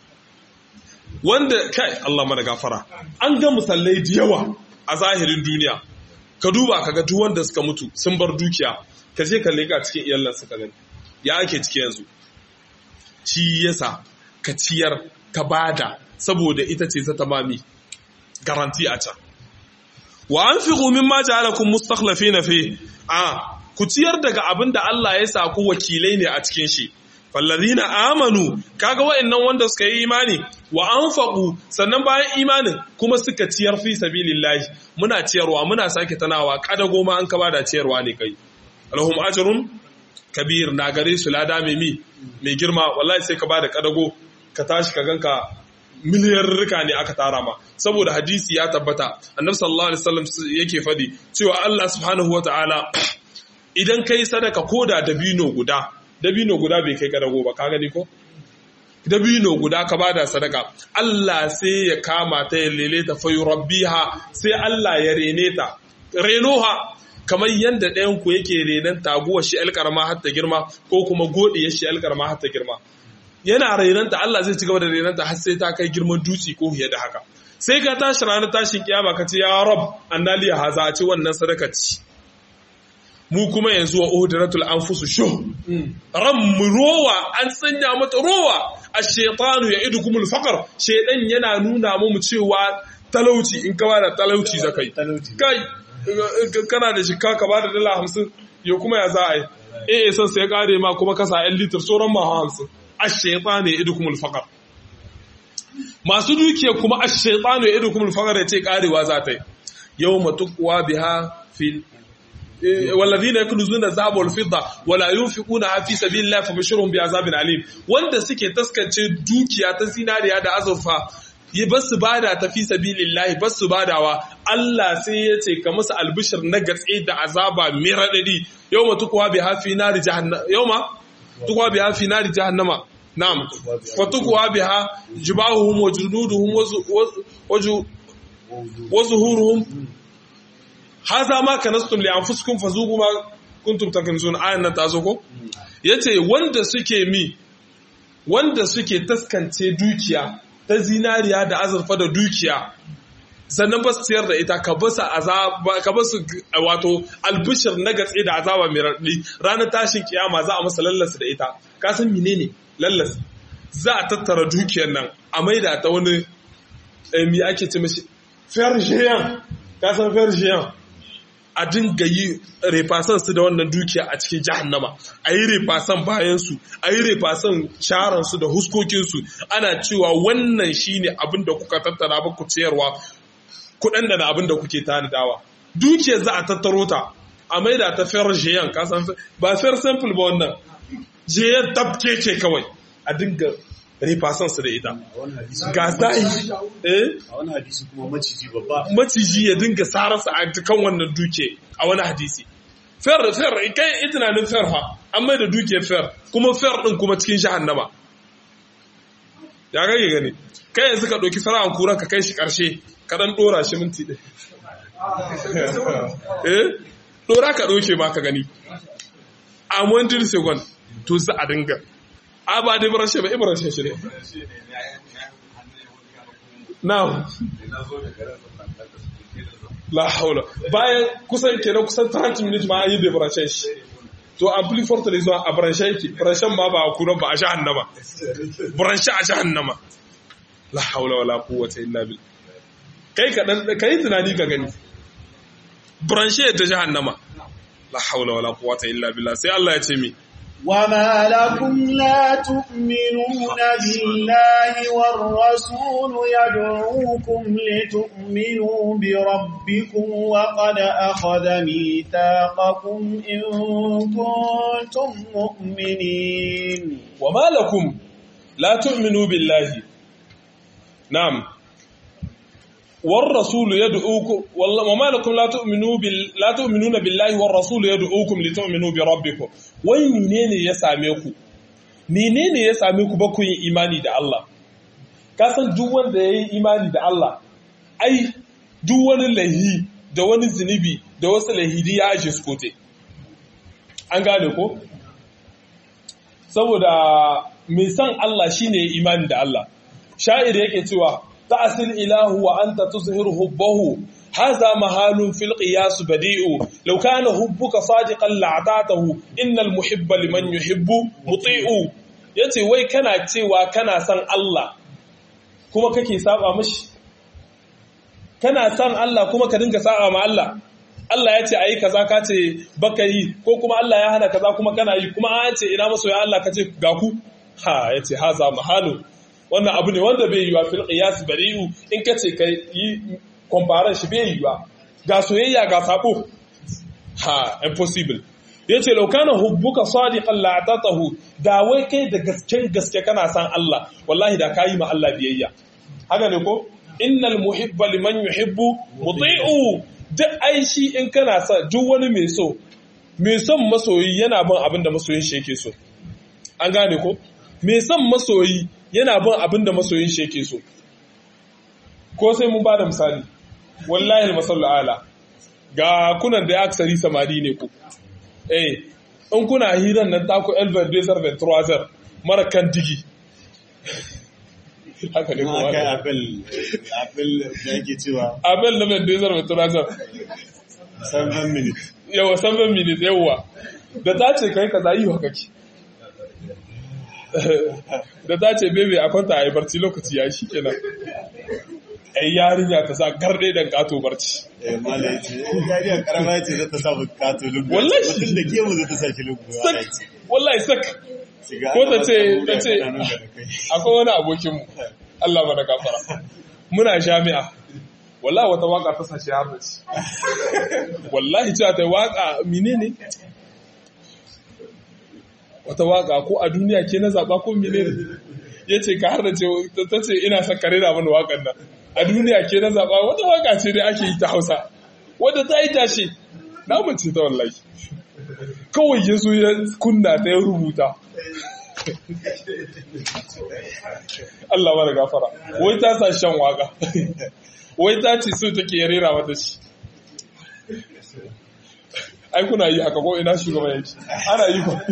wanda kai Allah mana gafara an ga musallai da yawa a zahirin duniya ka duba ka ga duk wanda suka mutu sun bar dukiya ka je ka leka cikin iyalan suka gani ya ake ciki yanzu shi yasa ka ciyar ka bada saboda ita ce ta tamami garanti a can wa anfiqu mimma ja'alakum mustakhlifina fi a ku ciyar daga abin da Allah ya sa ku wakilai ne a cikin shi fallazina amanu kaga wa'annan wanda suka yi imani wa anfaqu sannan bayan imanin kuma suka ciyar fi sabilillahi muna ciyarwa muna sake tanawa kada goma an ka bada ciyarwa ne kai alhum ajrun kabir na gare su lada mai mi mai girma wallahi sai ka bada kadago ka tashi ka ganka miliyarrika ne aka tara ma saboda hadisi ya tabbata annabi sallallahu alaihi wasallam yake fadi cewa Allah subhanahu wataala idan kai sadaka koda dabino guda dabino guda bai kai kadago ba ka gani ko dabino guda ka bada sadaka Allah sai ya kama ta ya lele ta fa yurabbiha sai Allah ya rene ta renoha kamar yanda ɗayan ku yake renon taguwar shi alƙarma har ta girma ko kuma godiyar shi alƙarma har ta girma yana renanta Allah zai ci gaba da renanta har sai ta kai girman dutse ko fiye da haka sai ka tashi ranar tashin kiyama ka ce ya rab annali ya haza a ce wannan sadaka ce mu kuma yanzu wa uhudratul anfusu shu ran mu rowa an sanya mata rowa ash-shaytanu ya'idukumul faqr shaydan yana nuna mu cewa talauci in ka bada talauci zakai kai kana da shikka ka bada dala 50 yo kuma ya za a yi eh san sai kare ma kuma kasa 'yan litir sauran ma 50 ash-shaytanu ya'idukumul faqr masu dukiya kuma ash-shaytanu ya'idukumul faqr ya ce karewa za ta yi yawma tuqwa biha fil والذين يكنزون الذهب والفضة ولا ينفقونها في سبيل الله فبشرهم بعذاب أليم wanda suke taskance dukiya ta zinariya da azurfa yi ba su bada ta fi sabilillahi ba su badawa Allah sai ya ce ka musu albishir na gatse da azaba mai radadi yawma tukwa bi hafi nari jahannama yawma tukwa bi hafi nari jahannama na'am fa tukwa biha jibahuhum wa junuduhum wa zuhuruhum haza ma kanastum li anfusikum fazuqu ma kuntum takunzun ayan nan tazo ko yace wanda suke mi wanda suke taskance dukiya ta zinariya da azurfa da dukiya sannan ba su ciyar da ita ka basu azaba ka basu wato albishir na gatse da azaba mai raɗi ranar tashin kiyama za a masa lallasa da ita ka san menene lallas za a tattara dukiyar nan a maida ta wani mi ake ce mashi fergian ka san fergian a dinga yi refasan su da wannan dukiya a cikin jahannama a yi refasan bayansu a yi refasan sharansu da huskokinsu ana cewa wannan shine abin da kuka tattara ba ku ciyarwa kuɗin da na abin da kuke tanadawa dukiyar za a tattaro ta a maida ta fer jiyan kasan ba fer simple ba wannan jiyan tabke ce kawai a dinga refasan su da ita ga sa'i eh a wani hadisi kuma maciji babba maciji ya dinga sararsa a kan wannan duke a wani hadisi fer fer kai itinanin fer ha an mai da duke fer kuma fer din kuma cikin jahannama ya kage gani kai yanzu ka ɗauki fara'an kuran ka kai shi ƙarshe ka ɗan ɗora shi minti ɗaya eh ɗora ka ɗauke ma ka gani a montin second to za a dinga a ba da ibrashe ba ibrashe shi ne now la haula bayan kusan kenan kusan 30 minutes ma an yi da ibrashe shi to an fi forta da zuwa a branche yake branchen ma ba a kuran ba a jahannama branche a jahannama la haula wala quwwata illa billah kai ka dan kai tunani ka gani branche ta jahannama la haula wala quwwata illa billah sai Allah ya ce mi وما لكم لا تؤمنون بالله والرسول يدعوكم لتؤمنوا بربكم وقد أخذ ميثاقكم إن كنتم مؤمنين وما لكم لا تؤمنوا بالله نعم والرسول يدعوكم والله وما لكم لا تؤمنوا بال لا تؤمنون بالله والرسول يدعوكم لتؤمنوا بربكم wai menene ya same ku menene ya same ku ba ku yin imani da Allah ka san duk wanda yayi imani da Allah ai duk wani lahi da wani zinubi da wasu lahidi ya aje su kote an gane ko saboda mai san Allah shine imani da Allah sha'ir yake cewa ta'sil ilahu wa anta tuzhir hubbahu hadha mahalun fil qiyas badi'u law kana hubbuka sadiqan la'atatahu innal muhibba liman yuhibbu muti'u yace wai kana cewa kana san Allah kuma kake saba mishi kana san Allah kuma ka dinga saba ma Allah Allah ya ce ayi kaza ka ce baka yi ko kuma Allah ya hana kaza kuma kana yi kuma an ce ina masoya Allah ka ce ga ku ha yace haza mahalun wannan abu ne wanda bai yiwa fil qiyas bari'u in kace kai yi compare shi bai yiwa ga soyayya ga sabo ha impossible yace law kana hubbuka sadiqan la atatahu da wai kai da gasken gaske kana san Allah wallahi da kayi ma Allah biyayya haka ne ko innal muhibba liman yuhibbu muti'u duk aishi in kana sa duk wani mai so mai son masoyi yana bin abin da masoyin shi yake so an gane ko mai son masoyi yana bin abin da masoyin shi yake so ko sai mun ba da misali wallahi almasallu ala ga kunan da ya aksari samari ne ku eh in kuna hiran nan taku elver desert ventroiser mara kan digi haka ne kuma kai apel apel da yake cewa abel na mai desert ventroiser 7 minutes yawa 7 minutes yawa da ta ce kai kaza yi haka ki da ta ce bebe a kwanta a yi barci lokaci ya shi kenan ai yarinya ta sa garde dan kato barci eh mala yace yariya karama yace za ta sa bukato lungu Wallahi. mutum da gemu za ta sa shi lungu sak wallahi sak ko ta ce ta ce akwai wani abokin mu Allah mana gafara muna jami'a wallahi wata waka ta sashi har da ci wallahi cewa ta waka menene wata waka ko a duniya ke na zaba ko menene yace ka har da ce ta ce ina son kare da mana wakan nan a duniya ke na zaba wata waka ce dai ake yi ta Hausa wadda ta yi tashi na mace ta wallahi kawai ya zo ya kunna ta ya rubuta Allah mara gafara wai ta sa shan waka wai ta ce so take ya rera mata shi ai kuna yi haka ko ina shugaban yake ana yi ko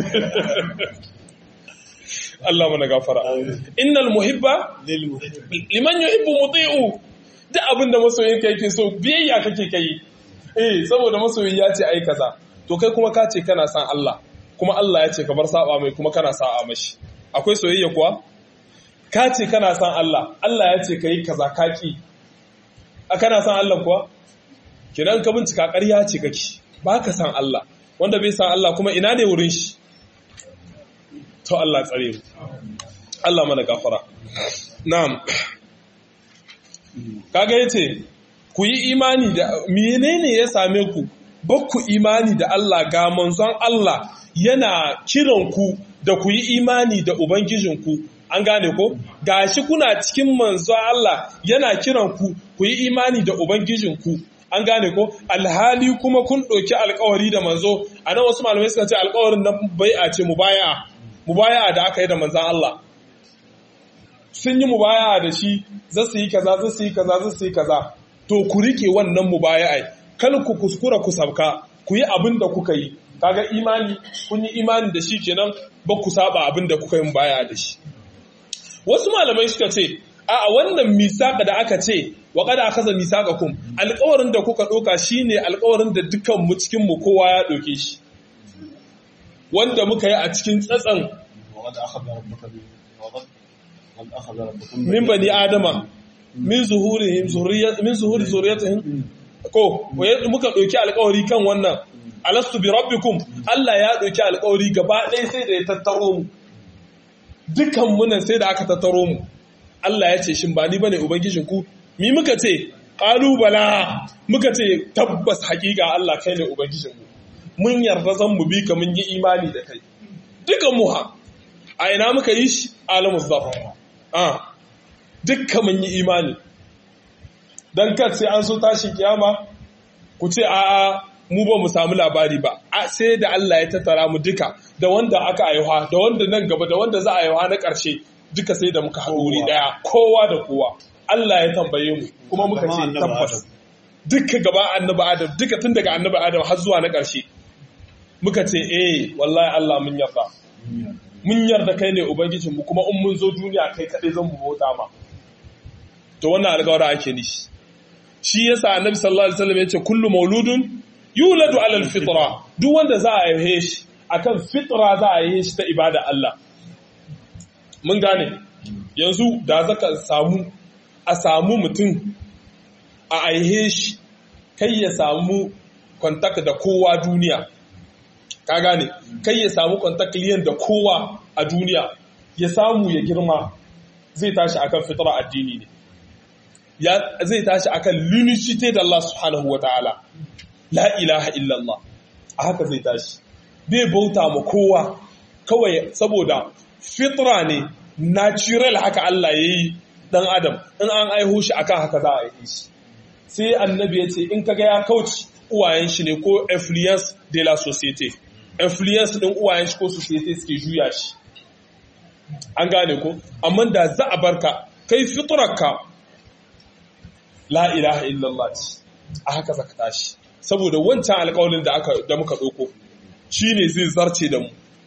Allah mana gafara innal muhibba lil muhib liman yuhibbu muti'u duk abinda masoyin ka yake so biyayya kake kai eh saboda masoyi ya ce ai kaza to kai kuma ka ce kana san Allah kuma Allah ya ce ka bar saba mai kuma kana sa'a mashi akwai soyayya kuwa ka ce kana san Allah Allah ya ce kai kaza ka ki a kana san Allah kuwa kidan ka bincika ƙarya ce kake ba ka san Allah wanda bai san Allah kuma ina ne wurin shi to Allah tsare mu Allah mana gafara na'am kaga yace ku yi imani da menene ya same ku ba ku imani da Allah ga manzon Allah yana kiran ku da ku yi imani da ubangijinku an gane ko gashi kuna cikin manzon Allah yana kiran ku ku yi imani da ubangijinku an gane ko alhali kuma kun ɗauki alkawari da manzo a nan wasu malamai suka ce alkawarin nan bai'a ce mubaya'a mubaya'a da aka yi da manzon Allah sun yi mubaya'a da shi za su yi kaza za su yi kaza za su yi kaza to ku rike wannan mubaya'ai kal ku kuskura ku sabka ku yi abin da kuka yi kaga imani kun yi imani da shi kenan ba ku saba abin da kuka yi mubaya'a da shi wasu malamai suka ce a wannan misaka da aka ce wa kada akaza misaqakum alƙawarin da kuka ɗauka shine alƙawarin da dukkan mu cikin mu kowa ya ɗauke shi wanda muka yi a cikin tsatsan وقد أخذ ربك من وقد قد أخذ ربكم min bani adama min zuhurihim zurriyat min zuhuri zurriyatihim ko waye muka ɗauki alƙawari kan wannan alastu bi rabbikum Allah ya ɗauki alƙawari gaba ɗaya sai da ya tattaro mu dukan munan sai da aka tattaro mu Allah ya ce shin ba ni bane ubangijin ku mi muka ce ƙalubala muka ce tabbas hakika Allah kai ne ubangijin mu mun yarda zan mu bi ka mun yi imani da kai dukan mu ha a ina muka yi shi alamu zafar a dukkan mun yi imani dan kar sai an so tashin kiyama ku ce a mu ba mu samu labari ba sai da Allah ya tattara mu duka da wanda aka aiwa da wanda nan gaba da wanda za a aiwa na ƙarshe duka sai da muka haɗu wuri ɗaya kowa da kowa Allah ya tambaye mu kuma muka ce tabbas duka gaba annabi Adam duka tun daga annabi Adam har zuwa na ƙarshe muka ce eh wallahi Allah mun yarda mun yarda kai ne ubangijin mu kuma in mun zo duniya kai kaɗai zan mu bauta ma to wannan alƙawara ake nishi shi yasa annabi sallallahu alaihi wasallam yace kullu mauludun yuladu ala alfitra duk wanda za a haife shi akan fitra za a haife shi ta ibada Allah mun gane yanzu da zaka samu a samu mutum a aihe shi kai ya samu kontak da kowa duniya ka gane kai ya samu kontak liyan da kowa a duniya ya samu ya girma zai tashi akan fitra addini ne ya zai tashi akan lunicite da Allah subhanahu wa ta'ala la ilaha illallah a haka zai tashi bai bauta ma kowa kawai saboda fitra ne natural haka Allah ya yi dan adam in an aiho shi akan haka za a yi shi sai annabi ya ce in kaga ya kauci uwayen shi ne ko influence de la société influence din uwayen shi ko société suke juya shi an gane ko amma da za a barka kai fitrarka la ilaha illallah ce a haka zaka tashi saboda wancan alƙawarin da aka da muka ɗauko shine zai zarce da mu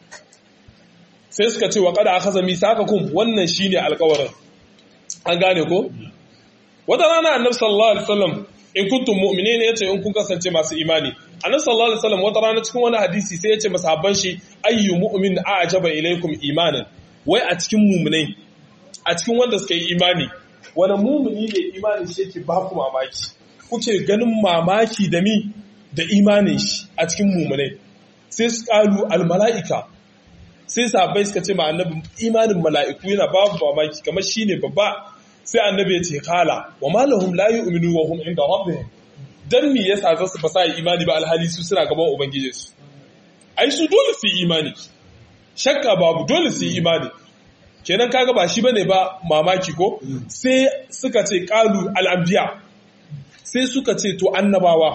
sai suka ce wa kada akhadha misaqakum wannan shine alƙawarin an gane ko wata rana annabi sallallahu alaihi wasallam in kuntum mu'minin yace in kun kasance masu imani annabi sallallahu alaihi wasallam wata rana cikin wani hadisi sai yace masahabban shi ayyu mu'min a'jaba ilaykum imanan wai a cikin mu'minai a cikin wanda suka yi imani wani mumuni ne imanin shi yake ba ku mamaki kuke ganin mamaki da mi da imanin shi a cikin mumunai sai su kalu almala'ika sai sahabbai suka ce ma annabi imanin mala'iku yana babu mamaki kamar shine babba sai annabi ya ce kala wa malahum la yu'minu wa hum inda rabbihim dan me yasa za su fasa imani ba alhali su suna gaban ubangijinsu ai su dole su yi imani shakka babu dole su yi imani kenan kaga ba shi bane ba mamaki ko sai suka ce qalu al-anbiya sai suka ce to annabawa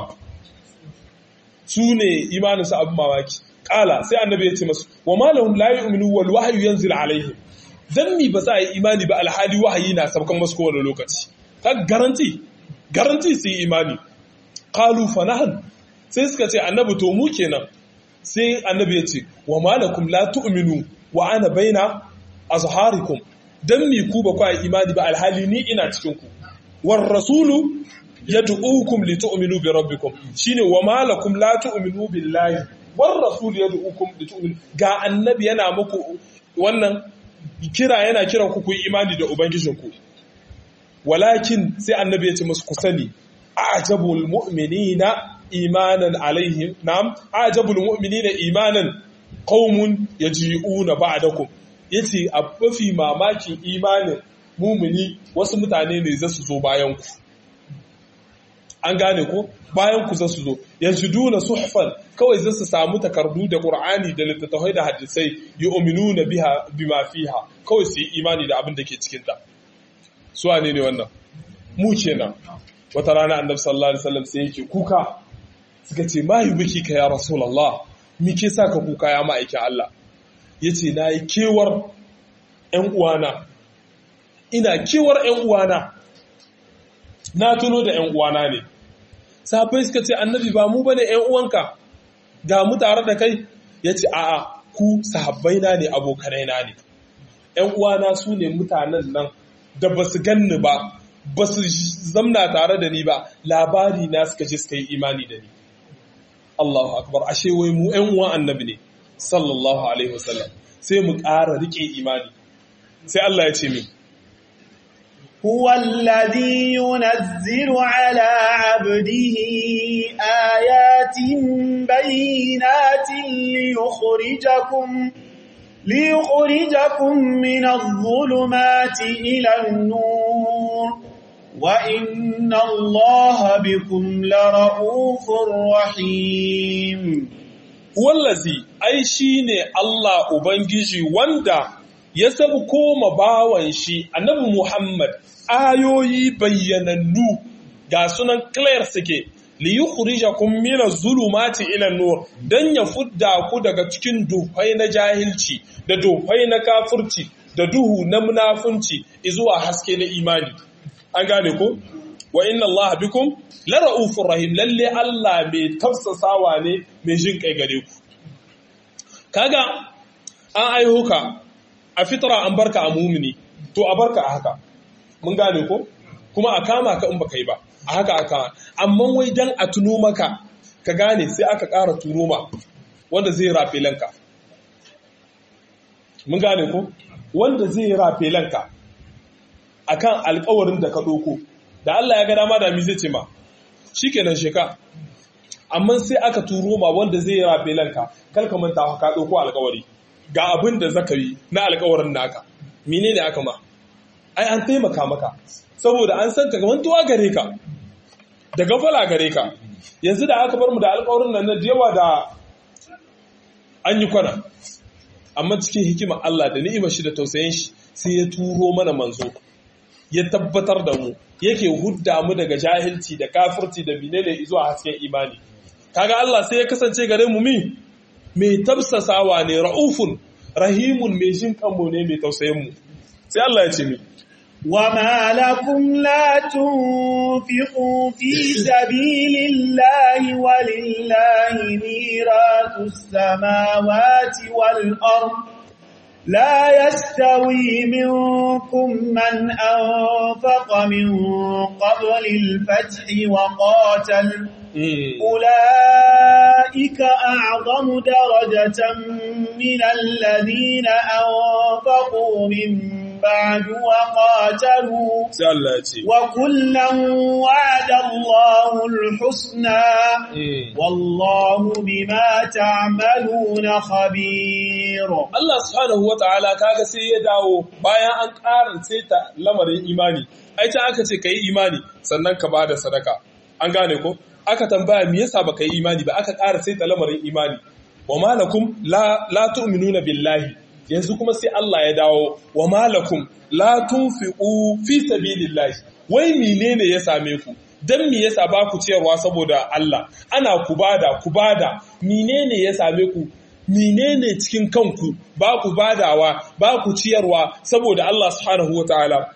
su ne imanin su abin mamaki qala sai annabi ya ce masu wa malahum la yu'minu wal wahyu yanzil alaihim dan mi ba za a yi imani ba alhali wahayi na sabkan masu kowane lokaci ka garanti garanti su yi imani qalu fanahan sai suka ce annabi to mu kenan sai annabi ya ce wa malakum la tu'minu wa ana baina azharikum dan mi ku ba kwa imani ba alhali ni ina cikin ku war rasulu yad'ukum litu'minu bi rabbikum shine wa malakum la tu'minu billahi war rasul yad'ukum litu'minu ga annabi yana muku wannan kira yana kiran ku ku yi imani da ubangijinku walakin sai annabi ya ce musu ku sani ajabul mu'minina imanan alaihim na'am ajabul mu'minina imanan qaumun yaji'una ba'dakum yace a mafi mamakin imanin mumuni wasu mutane ne za su zo bayan ku an gane ko bayan ku za su zo yajiduna suhfan kawai za su samu takardu da qur'ani da littattafai da hadisai yu'minuna biha bima fiha kawai su yi imani da abin da ke cikin ta su wane ne wannan mu kenan wata rana annabi sallallahu alaihi wasallam sai yake kuka suka ce ma yi biki ka ya rasulullah me ke sa ka kuka ya ma'aikin Allah yace na yi kewar ƴan uwana ina kewar ƴan uwana na tuno da ƴan uwana ne sahabbai suka ce annabi ba mu bane ƴan uwanka ga mu tare da kai yace a'a ku sahabbai na ne abokanai na ne ƴan uwana su ne mutanen nan da basu ganni ba ba su zamna tare da ni ba labari na suka je suka yi imani da ni Allahu akbar ashe wai mu ƴan uwan annabi ne sallallahu alaihi wasallam sai mu ƙara rike imani sai Allah ya ce min هو الذي ينزل على عبده آيات بينات ليخرجكم ليخرجكم من الظلمات إلى النور وإن الله بكم لرؤوف رحيم wallazi ai shine Allah ubangiji wanda ya sabu koma bawan shi annabi Muhammad ayoyi bayyanannu ga sunan clear suke li yukhrijakum min az-zulumati ila an-nur dan ya fudda ku daga cikin duhai na jahilci da duhai na kafirci da duhu na munafunci zuwa haske na imani an gane ko wa inna Allah bikum la ra'ufur rahim lalle Allah mai tafsasawa ne mai jin kai gare ku kaga an aiho ka a fitra an barka a mumini to a barka a haka mun gane ko kuma a kama ka in baka yi ba a haka aka amma wai dan a tuno maka ka gane sai aka ƙara turo ma wanda zai rafe lanka mun gane ko wanda zai rafe lanka akan alƙawarin da ka ɗauko da Allah ya ga dama da mi zai ce ma shikenan sheka amma sai aka turo ma wanda zai rafe lanka kar ka manta ka ɗauko alƙawari ga abin da zaka yi na alƙawarin naka menene aka ma ai an taimaka maka saboda an san ka mantuwa gare ka da gafala gare ka yanzu da aka bar mu da alƙawarin nan na yawa da an yi kwana amma cikin hikima Allah da ni'imar shi da tausayin shi sai ya turo mana manzo ya tabbatar da mu yake hudda mu daga jahilci da kafirci da binene zuwa hasken imani kaga Allah sai ya kasance gare mu mi mai tabsasawa ne ra'ufun rahimun mai jin kanmu ne mai tausayin mu sai Allah ya ce mi وما لكم لا تنفقوا في سبيل الله ولله ميراث السماوات والأرض لا يستوي منكم من أنفق من قبل الفتح وقاتل أولئك أعظم درجة من الذين أنفقوا من بعد وقاتلوا وكلا وعد الله الحسنى والله بما تعملون خبير Allah subhanahu wa ta'ala kaga sai ya dawo bayan an ƙara ta lamarin imani ai ta aka ce ka yi imani sannan ka ba da sadaka an gane ko aka tambaya me yasa baka yi imani ba aka ƙara ta lamarin imani wa malakum la la tu'minuna billahi yanzu kuma sai Allah ya dawo wa malakum la tunfiqu fi sabilillahi wai menene ya same ku dan me yasa ba ku ciyarwa saboda Allah ana ku bada ku bada menene ya same ku menene cikin kanku ba ku badawa ba ku ciyarwa saboda Allah subhanahu wataala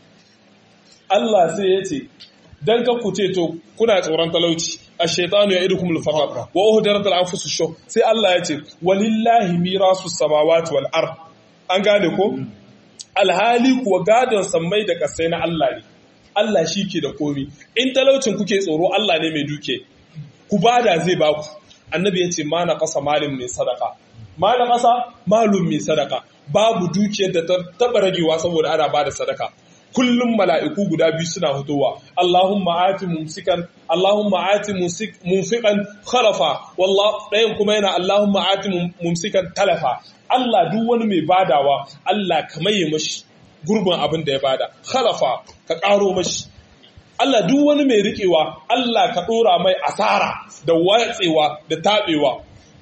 Allah sai ya ce dan ka ku ce to kuna tsoron talauci ash-shaytanu ya'idukum al-faqr wa uhdirat al-anfus ash sai Allah ya ce walillahi mirasu samawati wal ard an gane ko alhali kuwa gadon sammai da kasai na Allah ne Allah shi ke da komi in talaucin kuke tsoro Allah ne mai duke ku bada zai baku annabi ya ce ma na kasa malin mai sadaka ma na kasa malum mai sadaka babu dukiyar da ta taba ragewa saboda ana bada sadaka kullum mala'iku guda biyu suna fitowa Allahumma ati mumsikan Allahumma ati mumsikan khalafa wallah ɗayan kuma yana Allahumma ati mumsikan talafa Allah duk wani mai badawa Allah ka maye mashi gurbin abin da ya bada khalafa ka ƙaro mashi Allah duk wani mai riƙewa Allah ka ɗora mai asara da watsewa da taɓewa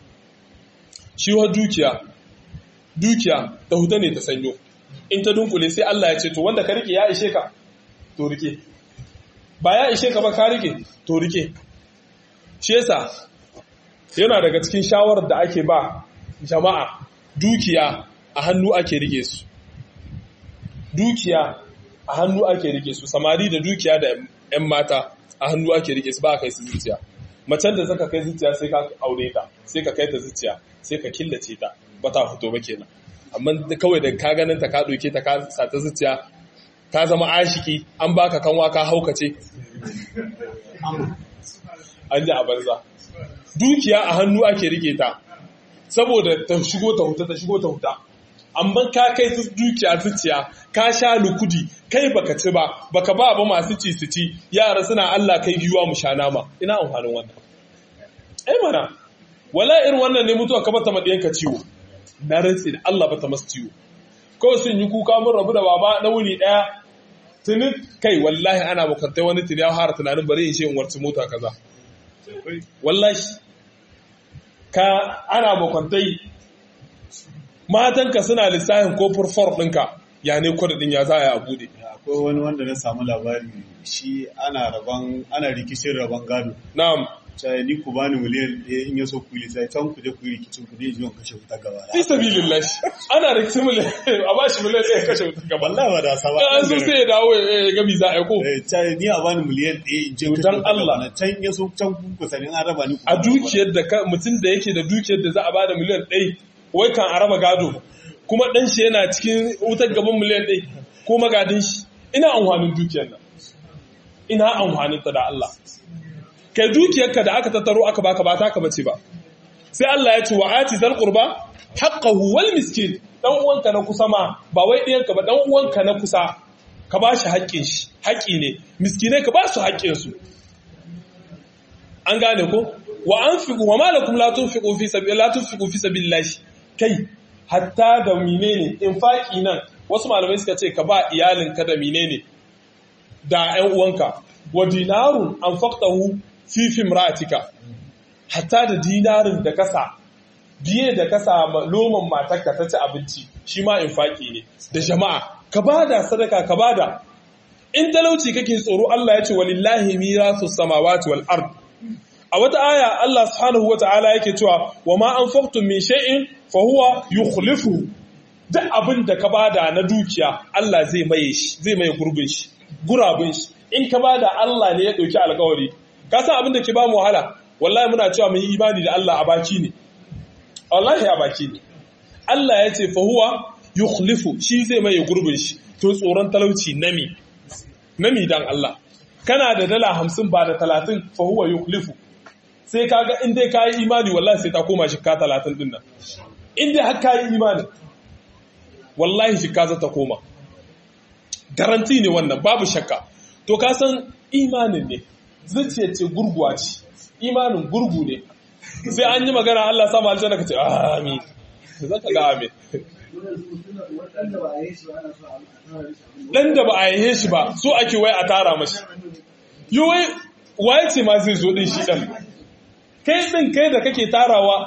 shi wa dukiya dukiya ta huta ne ta sanyo in ta dunkule sai Allah ya ce to wanda ka rike ya ishe ka to rike ba ya ishe ka ba ka rike to rike shi yasa yana daga cikin shawarar da ake ba jama'a dukiya a hannu ake rike su dukiya a hannu ake rike su samari da dukiya da 'yan mata a hannu ake rike su ba a kai su zuciya macen da zaka kai zuciya sai ka aure ta sai ka kai ta zuciya sai ka killace ta ba ta fito ba kenan amma kawai da ka ganin ta ka doke ta ka sa ta zuciya ka zama ashiki an baka kanwa ka haukace an ji a banza dukiya a hannu ake rike ta saboda ta shigo ta huta ta shigo ta huta amma ka kai su dukiya zuciya ka sha lukudi kai baka ci ba baka ba ba masu ci su ci yara suna Allah kai giwa mu sha nama ina amfanin wannan ai mana wala irin wannan ne mutuwa ka bata madiyanka ciwo na rantsi da Allah bata masu ciwo kawai sun yi kuka mun rabu da baba na wuni daya tuni kai wallahi ana bukatai wani tuni ya fara tunanin bari in ce in warci mota kaza wallahi ka ana bukatai matanka suna lissafin ko furfor ɗinka ya ne kwadadin ya za a yi a bude akwai wani wanda na samu labari shi ana rabon ana rikicin rabon gado na'am sai ni ku bani miliyan ɗaya in ya so ku yi sai can ku je ku yi rikicin ku ne jiwon kashe wuta gaba fi sabilillah ana rikicin miliyan a ba shi miliyan ɗaya kashe wuta gaba wallahi ba da saba an so sai ya dawo ya gabi za a yi ko sai ni a bani miliyan ɗaya in je kashe Dan wuta Allah. gaba can ya so can ku ku sanin an raba ni ku a dukiyar da ka mutum da yake da dukiyar da za a bada miliyan ɗaya wai kan a raba gado kuma ɗan shi yana cikin wutar gaban miliyan ɗaya ko magadin shi ina amfanin dukiyar nan ina amfanin ta da Allah kai dukiyarka da aka tattaro aka baka ba ta ka bace ba sai Allah ya ce wa ati zal qurba haqqahu wal miskin dan uwanka na kusa ma ba wai ɗiyanka ba dan uwanka na kusa ka ba shi haƙƙin shi haƙƙi ne miskinai ka ba su haƙƙin su an gane ko wa anfiqu wa ma lakum la tunfiqu fi sabil la tunfiqu fi sabilillah kai hatta da menene infaki nan wasu malamai suka ce ka ba iyalinka da menene da ƴan uwanka wa dinarun anfaqtahu fi fimratika hatta da dinarin da kasa biye da kasa ma- loman matarka ta ci abinci shi ma infaki ne da jama'a ka bada sadaka ka bada in talauci kake tsoro Allah ya ce walillahi mirasu samawati wal ard a wata aya Allah subhanahu wata'ala yake cewa wa ma anfaqtum min shay'in fa huwa yukhlifu duk abin da ka bada na dukiya Allah zai maye shi zai maye gurbin shi gurabin shi in ka bada Allah ne ya dauki alƙawari ka san abin da ke ba mu wahala wallahi muna cewa mun yi imani da Allah a baki ne wallahi a baki ne Allah ya ce fa huwa yukhlifu shi zai maye gurbin shi to tsoron talauci nami nami dan Allah kana da dala hamsin ba da talatin fa huwa yukhlifu sai kaga in dai kayi imani wallahi sai ta koma shikka talatin din nan in dai har kayi imani wallahi shikka za ta koma garanti ne wannan babu shakka to ka san imanin ne zuciya ce gurguwa ce imanin gurgu ne sai an yi magana Allah sama aljanna ka ce amin zaka ga amin dan da ba a yi shi ba so ake wai a tara mashi yi wai waye ce ma zai zo din shi dan kai din kai da kake tarawa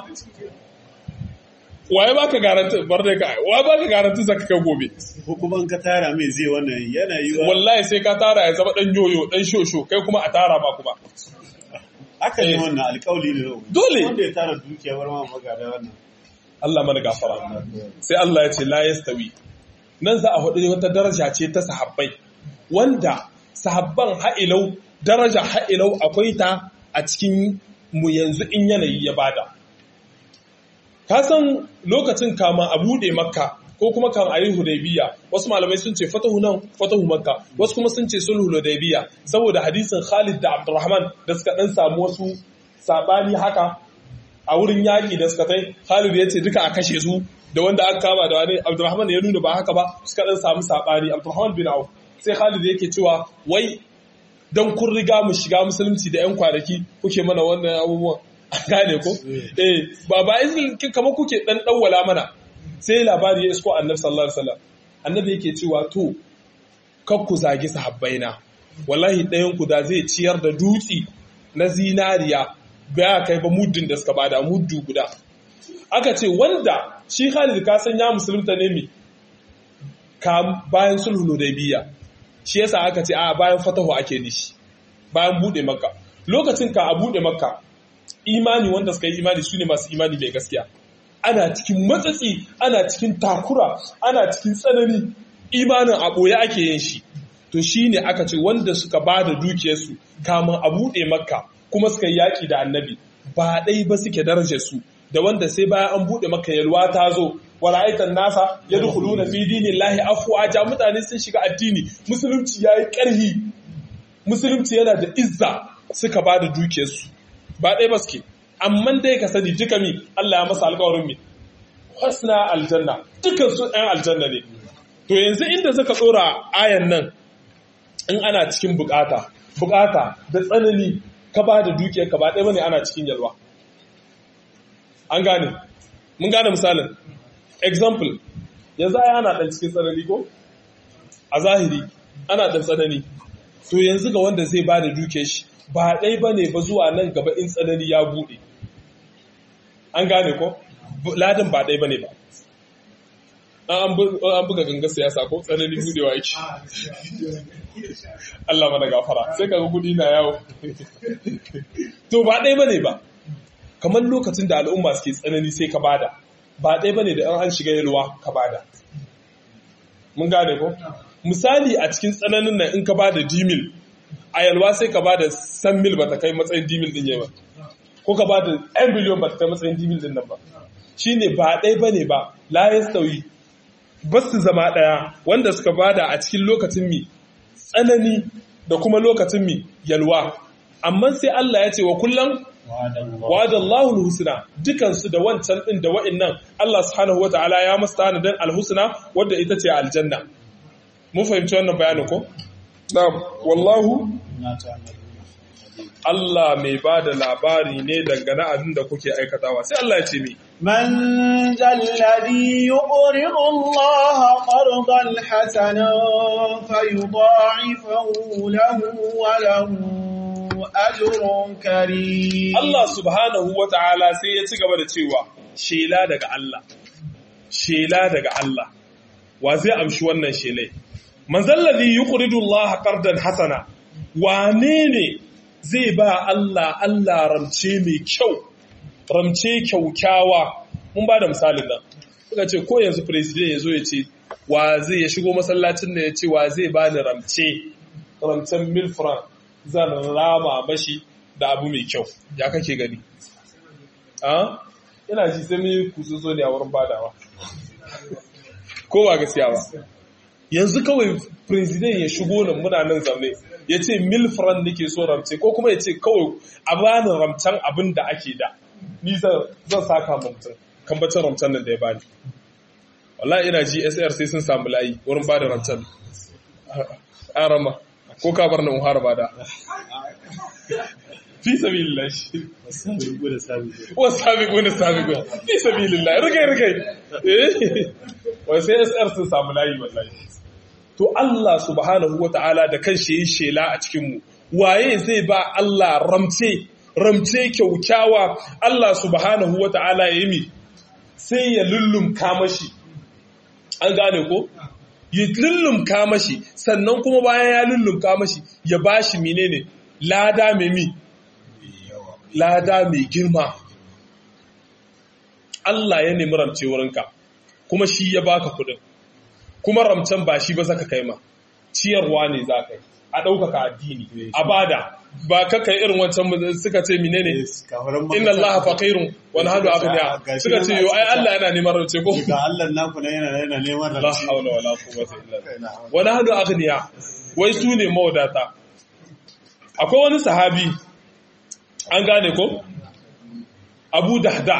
waye baka garanti bar dai kai waye baka garanti zaka kai gobe ko kuma in ka tara mai zai wannan yana yi wa wallahi sai ka tara ya zama dan yoyo dan shosho kai kuma a tara ba kuma aka ne Eh. wannan alƙawli ne Dole. wanda ya tara dukiya bar ma magada wannan Allah mana gafara sai Allah ya ce la yastawi nan za a hudu wata daraja ce ta sahabbai wanda sahabban ha'ilau daraja ha'ilau akwai ta a cikin mu yanzu in yanayi ya bada ka san lokacin kama a bude makka ko kuma kan ayi hudaybiya wasu malamai sun ce fatahu nan fatahu makka wasu kuma sun ce sulhu hudaybiya saboda hadisin Khalid da Abdurrahman da suka dan samu wasu sabani haka a wurin yaƙi da suka tai Khalid ya ce duka a kashe su da wanda aka kama da wani Abdurrahman ya nuna ba haka ba suka dan samu sabani Abdurrahman bin Auf sai Khalid yake cewa wai dan kun riga mu shiga musulunci da yan kwanaki kuke mana wannan abubuwan gane ko eh ba ba izin kamar kuke dan dawwala mana sai labari ya isko Annabi sallallahu alaihi wasallam Annabi yake cewa to kar ku zagi sahabbaina wallahi ɗayan ku da zai ciyar da dutsi na zinariya baya kai ba muddin da suka bada muddu guda aka ce wanda shi Khalid ka san ya musulunta ne mi ka bayan sulhu Hudaybiya shi yasa aka ce a bayan fatahu ake nishi bayan bude makka lokacin ka a bude makka imani wanda suka yi imani su ne masu imani mai gaskiya ana cikin matsatsi ana cikin takura ana cikin tsanani imanin a ɓoye ake yin shi to shi ne aka ce wanda suka ba da dukiyarsu kamun a buɗe makka kuma suka yi yaƙi da annabi ba ɗai ba suke darajar su da wanda sai bayan an buɗe maka yalwa ta zo wa ra'aitan nasa ya dukulu na fi dinin lahi afuwaja mutane sun shiga addini musulunci ya yi ƙarhi musulunci yana da izza suka ba da dukiyarsu ba ɗaya ba suke amma dai ka sani duka mi Allah ya masa alƙawarin mi husna aljanna dukan su ɗan aljanna ne to yanzu inda suka tsora ayan nan in ana cikin bukata bukata da tsanani ka ba da dukiyar ka ba ɗaya bane ana cikin yalwa an gane mun gane misalin example yanzu ai ana dan cikin tsanani ko a zahiri ana dan tsanani to yanzu ga wanda zai bada duke shi ba dai bane ba zuwa nan gaba in tsanani ya bude an gane ko ladan ba dai bane ba an buga ganga siyasa ko tsanani budewa yake Allah mana gafara sai kaga kudi na yawo to ba dai bane ba kamar lokacin da al'umma suke tsanani sai ka bada ba ɗaya bane da an shiga yalwa ka bada mun gane ko misali a cikin tsananin nan in ka bada dimil a yalwa sai ka bada san mil ba ta kai matsayin dimil din ba ko ka bada ɗan biliyon ba ta kai matsayin dimil din nan ba shine ba ɗaya bane ba la yastawi ba su zama ɗaya wanda suka bada a cikin lokacin mi tsanani da kuma lokacin mi yalwa amma sai Allah ya ce wa kullum wa'ada Allahul husna dukansu da wancan din da wa'annan Allah subhanahu wataala ya masa tanadin alhusna wadda ita ce aljanna mun fahimci wannan bayanin ko na'am wallahu Allah mai ba da labari ne dangane abin da kuke aikatawa sai Allah ya ce mi من ذا الذي يقرض الله قرضا حسنا فيضاعفه له وله أجر كريم Allah subhanahu wa ta'ala sai ya ci gaba da cewa shela daga Allah shela daga Allah wa zai amshi wannan shelai manzalladhi yuqridu Allah qardan hasana wane ne zai ba Allah Allah ramce mai kyau ramce kyaukyawa mun ba da misalin nan suka ce ko yanzu president ya zo ya ce wa zai ya shigo masallacin da ya ce wa zai ba ni ramce ramcen mil franc zan rama mashi da abu mai kyau ya kake gani a ina ji sai mai kusurzo ne a wurin badawa ko ba gaskiya ba yanzu kawai president ya shigo nan muna nan zaune ya ce mil franc nake so ramce ko kuma ya ce kawai a bani ramcen abin da ake da ni zan saka mutum kambacin ramcen nan da ya bani wallahi ina ji SR sai sun samu layi wurin bada ramcen an rama ko ka bar nan har bada fi sabilillah wa sabiqun sabiqun fi sabilillah rigai rigai eh wai sai SR sun samu layi wallahi to Allah subhanahu wataala da kanshi yi shela a cikin mu waye zai ba Allah ramce ramce kyaukyawa Allah subhanahu wataala ya yi sai ya lullumka mashi an gane ko ya lullumka mashi sannan kuma bayan ya lullumka mashi ya bashi menene lada mai mi lada mai girma Allah ya nemi ramce wurinka kuma shi ya baka kudin kuma ramcen ba shi ba zaka kai ma ciyarwa ne za ka yi a ɗaukaka addini a bada ba kakai irin wancan suka ce menene inna Allah faqirun wa nahnu aghniya suka ce yo ai Allah yana neman rance ko ga Allah naku ne yana yana neman la rance hawla wala quwwata illa billah wa nahnu aghniya wai su ne mawadata akwai wani sahabi an gane ko Abu Dahda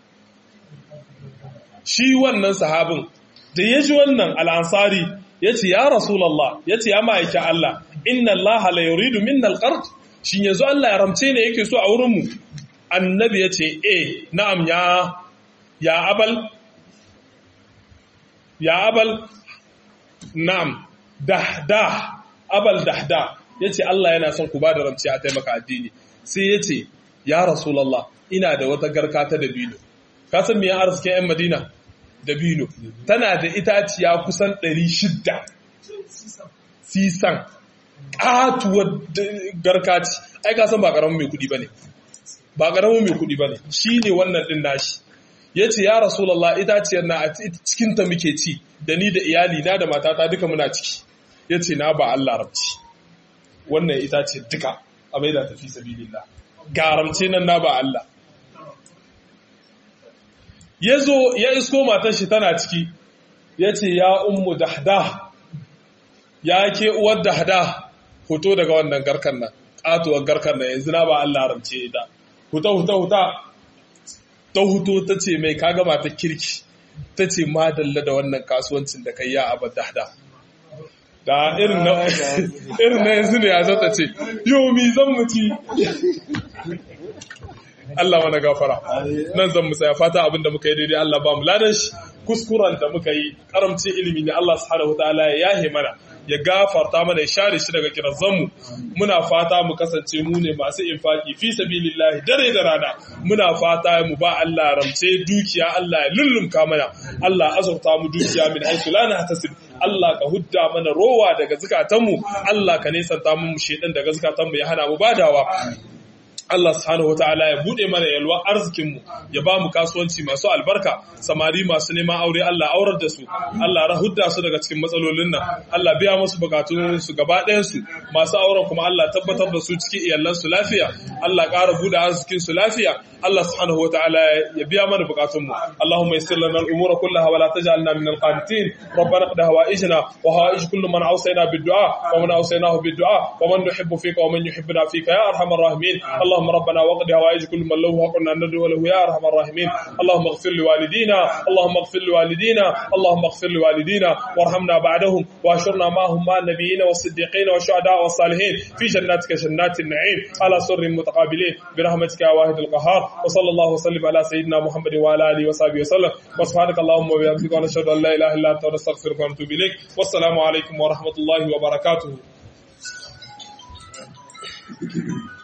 shi wannan sahabin da ya ji wannan al'ansari ya ce ya rasulallah ya ce ya ma'aikin Allah inna Allah la yuridu minna alqard shin yanzu Allah ya ramce ne yake so a wurin mu annabi ya ce eh na'am ya ya abal ya abal na'am dahda abal dahda yace Allah yana son ku ba da ramce a taimaka addini sai yace ya rasulullah ina da wata garka ta dabino ka san me ya arzikin yan Madina dabino tana da itaciya kusan 600 sisan katuwar garkaci ai ka san ba karamin mai kudi bane ba karamin mai kudi bane shine wannan din nashi yace ya rasulullah itaciyar na a cikin ta muke ci da ni da iyali na da matata duka muna ciki yace na ba Allah rabci wannan itace duka a maida tafi sabilillah garamce nan na ba Allah ya zo ya isko matar shi tana ciki ya ce ya ummu dahda ya ke uwar dahda hoto daga wannan garkar nan ƙatuwar garkar nan yanzu na ba Allah ramce da huta huta huta ta huto ta ce mai kaga matar kirki ta ce madalla da wannan kasuwancin da kai ya abu dahda da irin na irin na yanzu ne ya zata ce yau mi zan muci Allah mana gafara nan zan mu tsaya fata abin da muka yi daidai Allah ba mu ladan shi kuskuren da muka yi karamcin ilimi ne Allah subhanahu wataala ya yahe mana ya gafarta mana ya share shi daga kirazanmu muna fata mu kasance mu ne masu infaki fi sabilillahi dare da rana muna fata mu ba Allah ramce dukiya Allah ya lullumka mana Allah azurta mu dukiya min haythu la nahtasib Allah ka hudda mana rowa daga zukatanmu Allah ka nesanta mu shedan daga zukatanmu ya hana mu badawa Allah subhanahu wataala ya bude mana yalwa arzikin mu ya ba mu kasuwanci masu albarka samari masu neman aure Allah aurar da su Allah rahudda su daga cikin matsalolin nan Allah biya musu bukatun su gaba ɗayan su masu auren kuma Allah tabbatar da su cikin iyalan su lafiya Allah ƙara bude arzikin su lafiya Allah subhanahu wataala ya biya mana bukatun mu Allahumma yassir lana al-umura kullaha wa la taj'alna min al-qanitin ربنا اقض هوائجنا وهوائج كل من اوصينا بالدعاء ومن اوصيناه بالدعاء ومن نحب فيك ومن يحبنا فيك يا ارحم الراحمين اللهم ربنا وقض هوائج كل من له حق ان ندعو له يا ارحم الراحمين اللهم اغفر لوالدينا اللهم اغفر لوالدينا اللهم اغفر لوالدينا وارحمنا بعدهم واشرنا معهم مع النبيين والصديقين والشهداء والصالحين في جناتك جنات النعيم على سر متقابلين برحمتك يا واحد القهار وصلى الله وسلم على سيدنا محمد وعلى اله وصحبه وسلم وسبحانك اللهم وبحمدك ونشهد ان لا اله الا انت ونستغفرك ونتوب اليك والسلام عليكم ورحمه الله وبركاته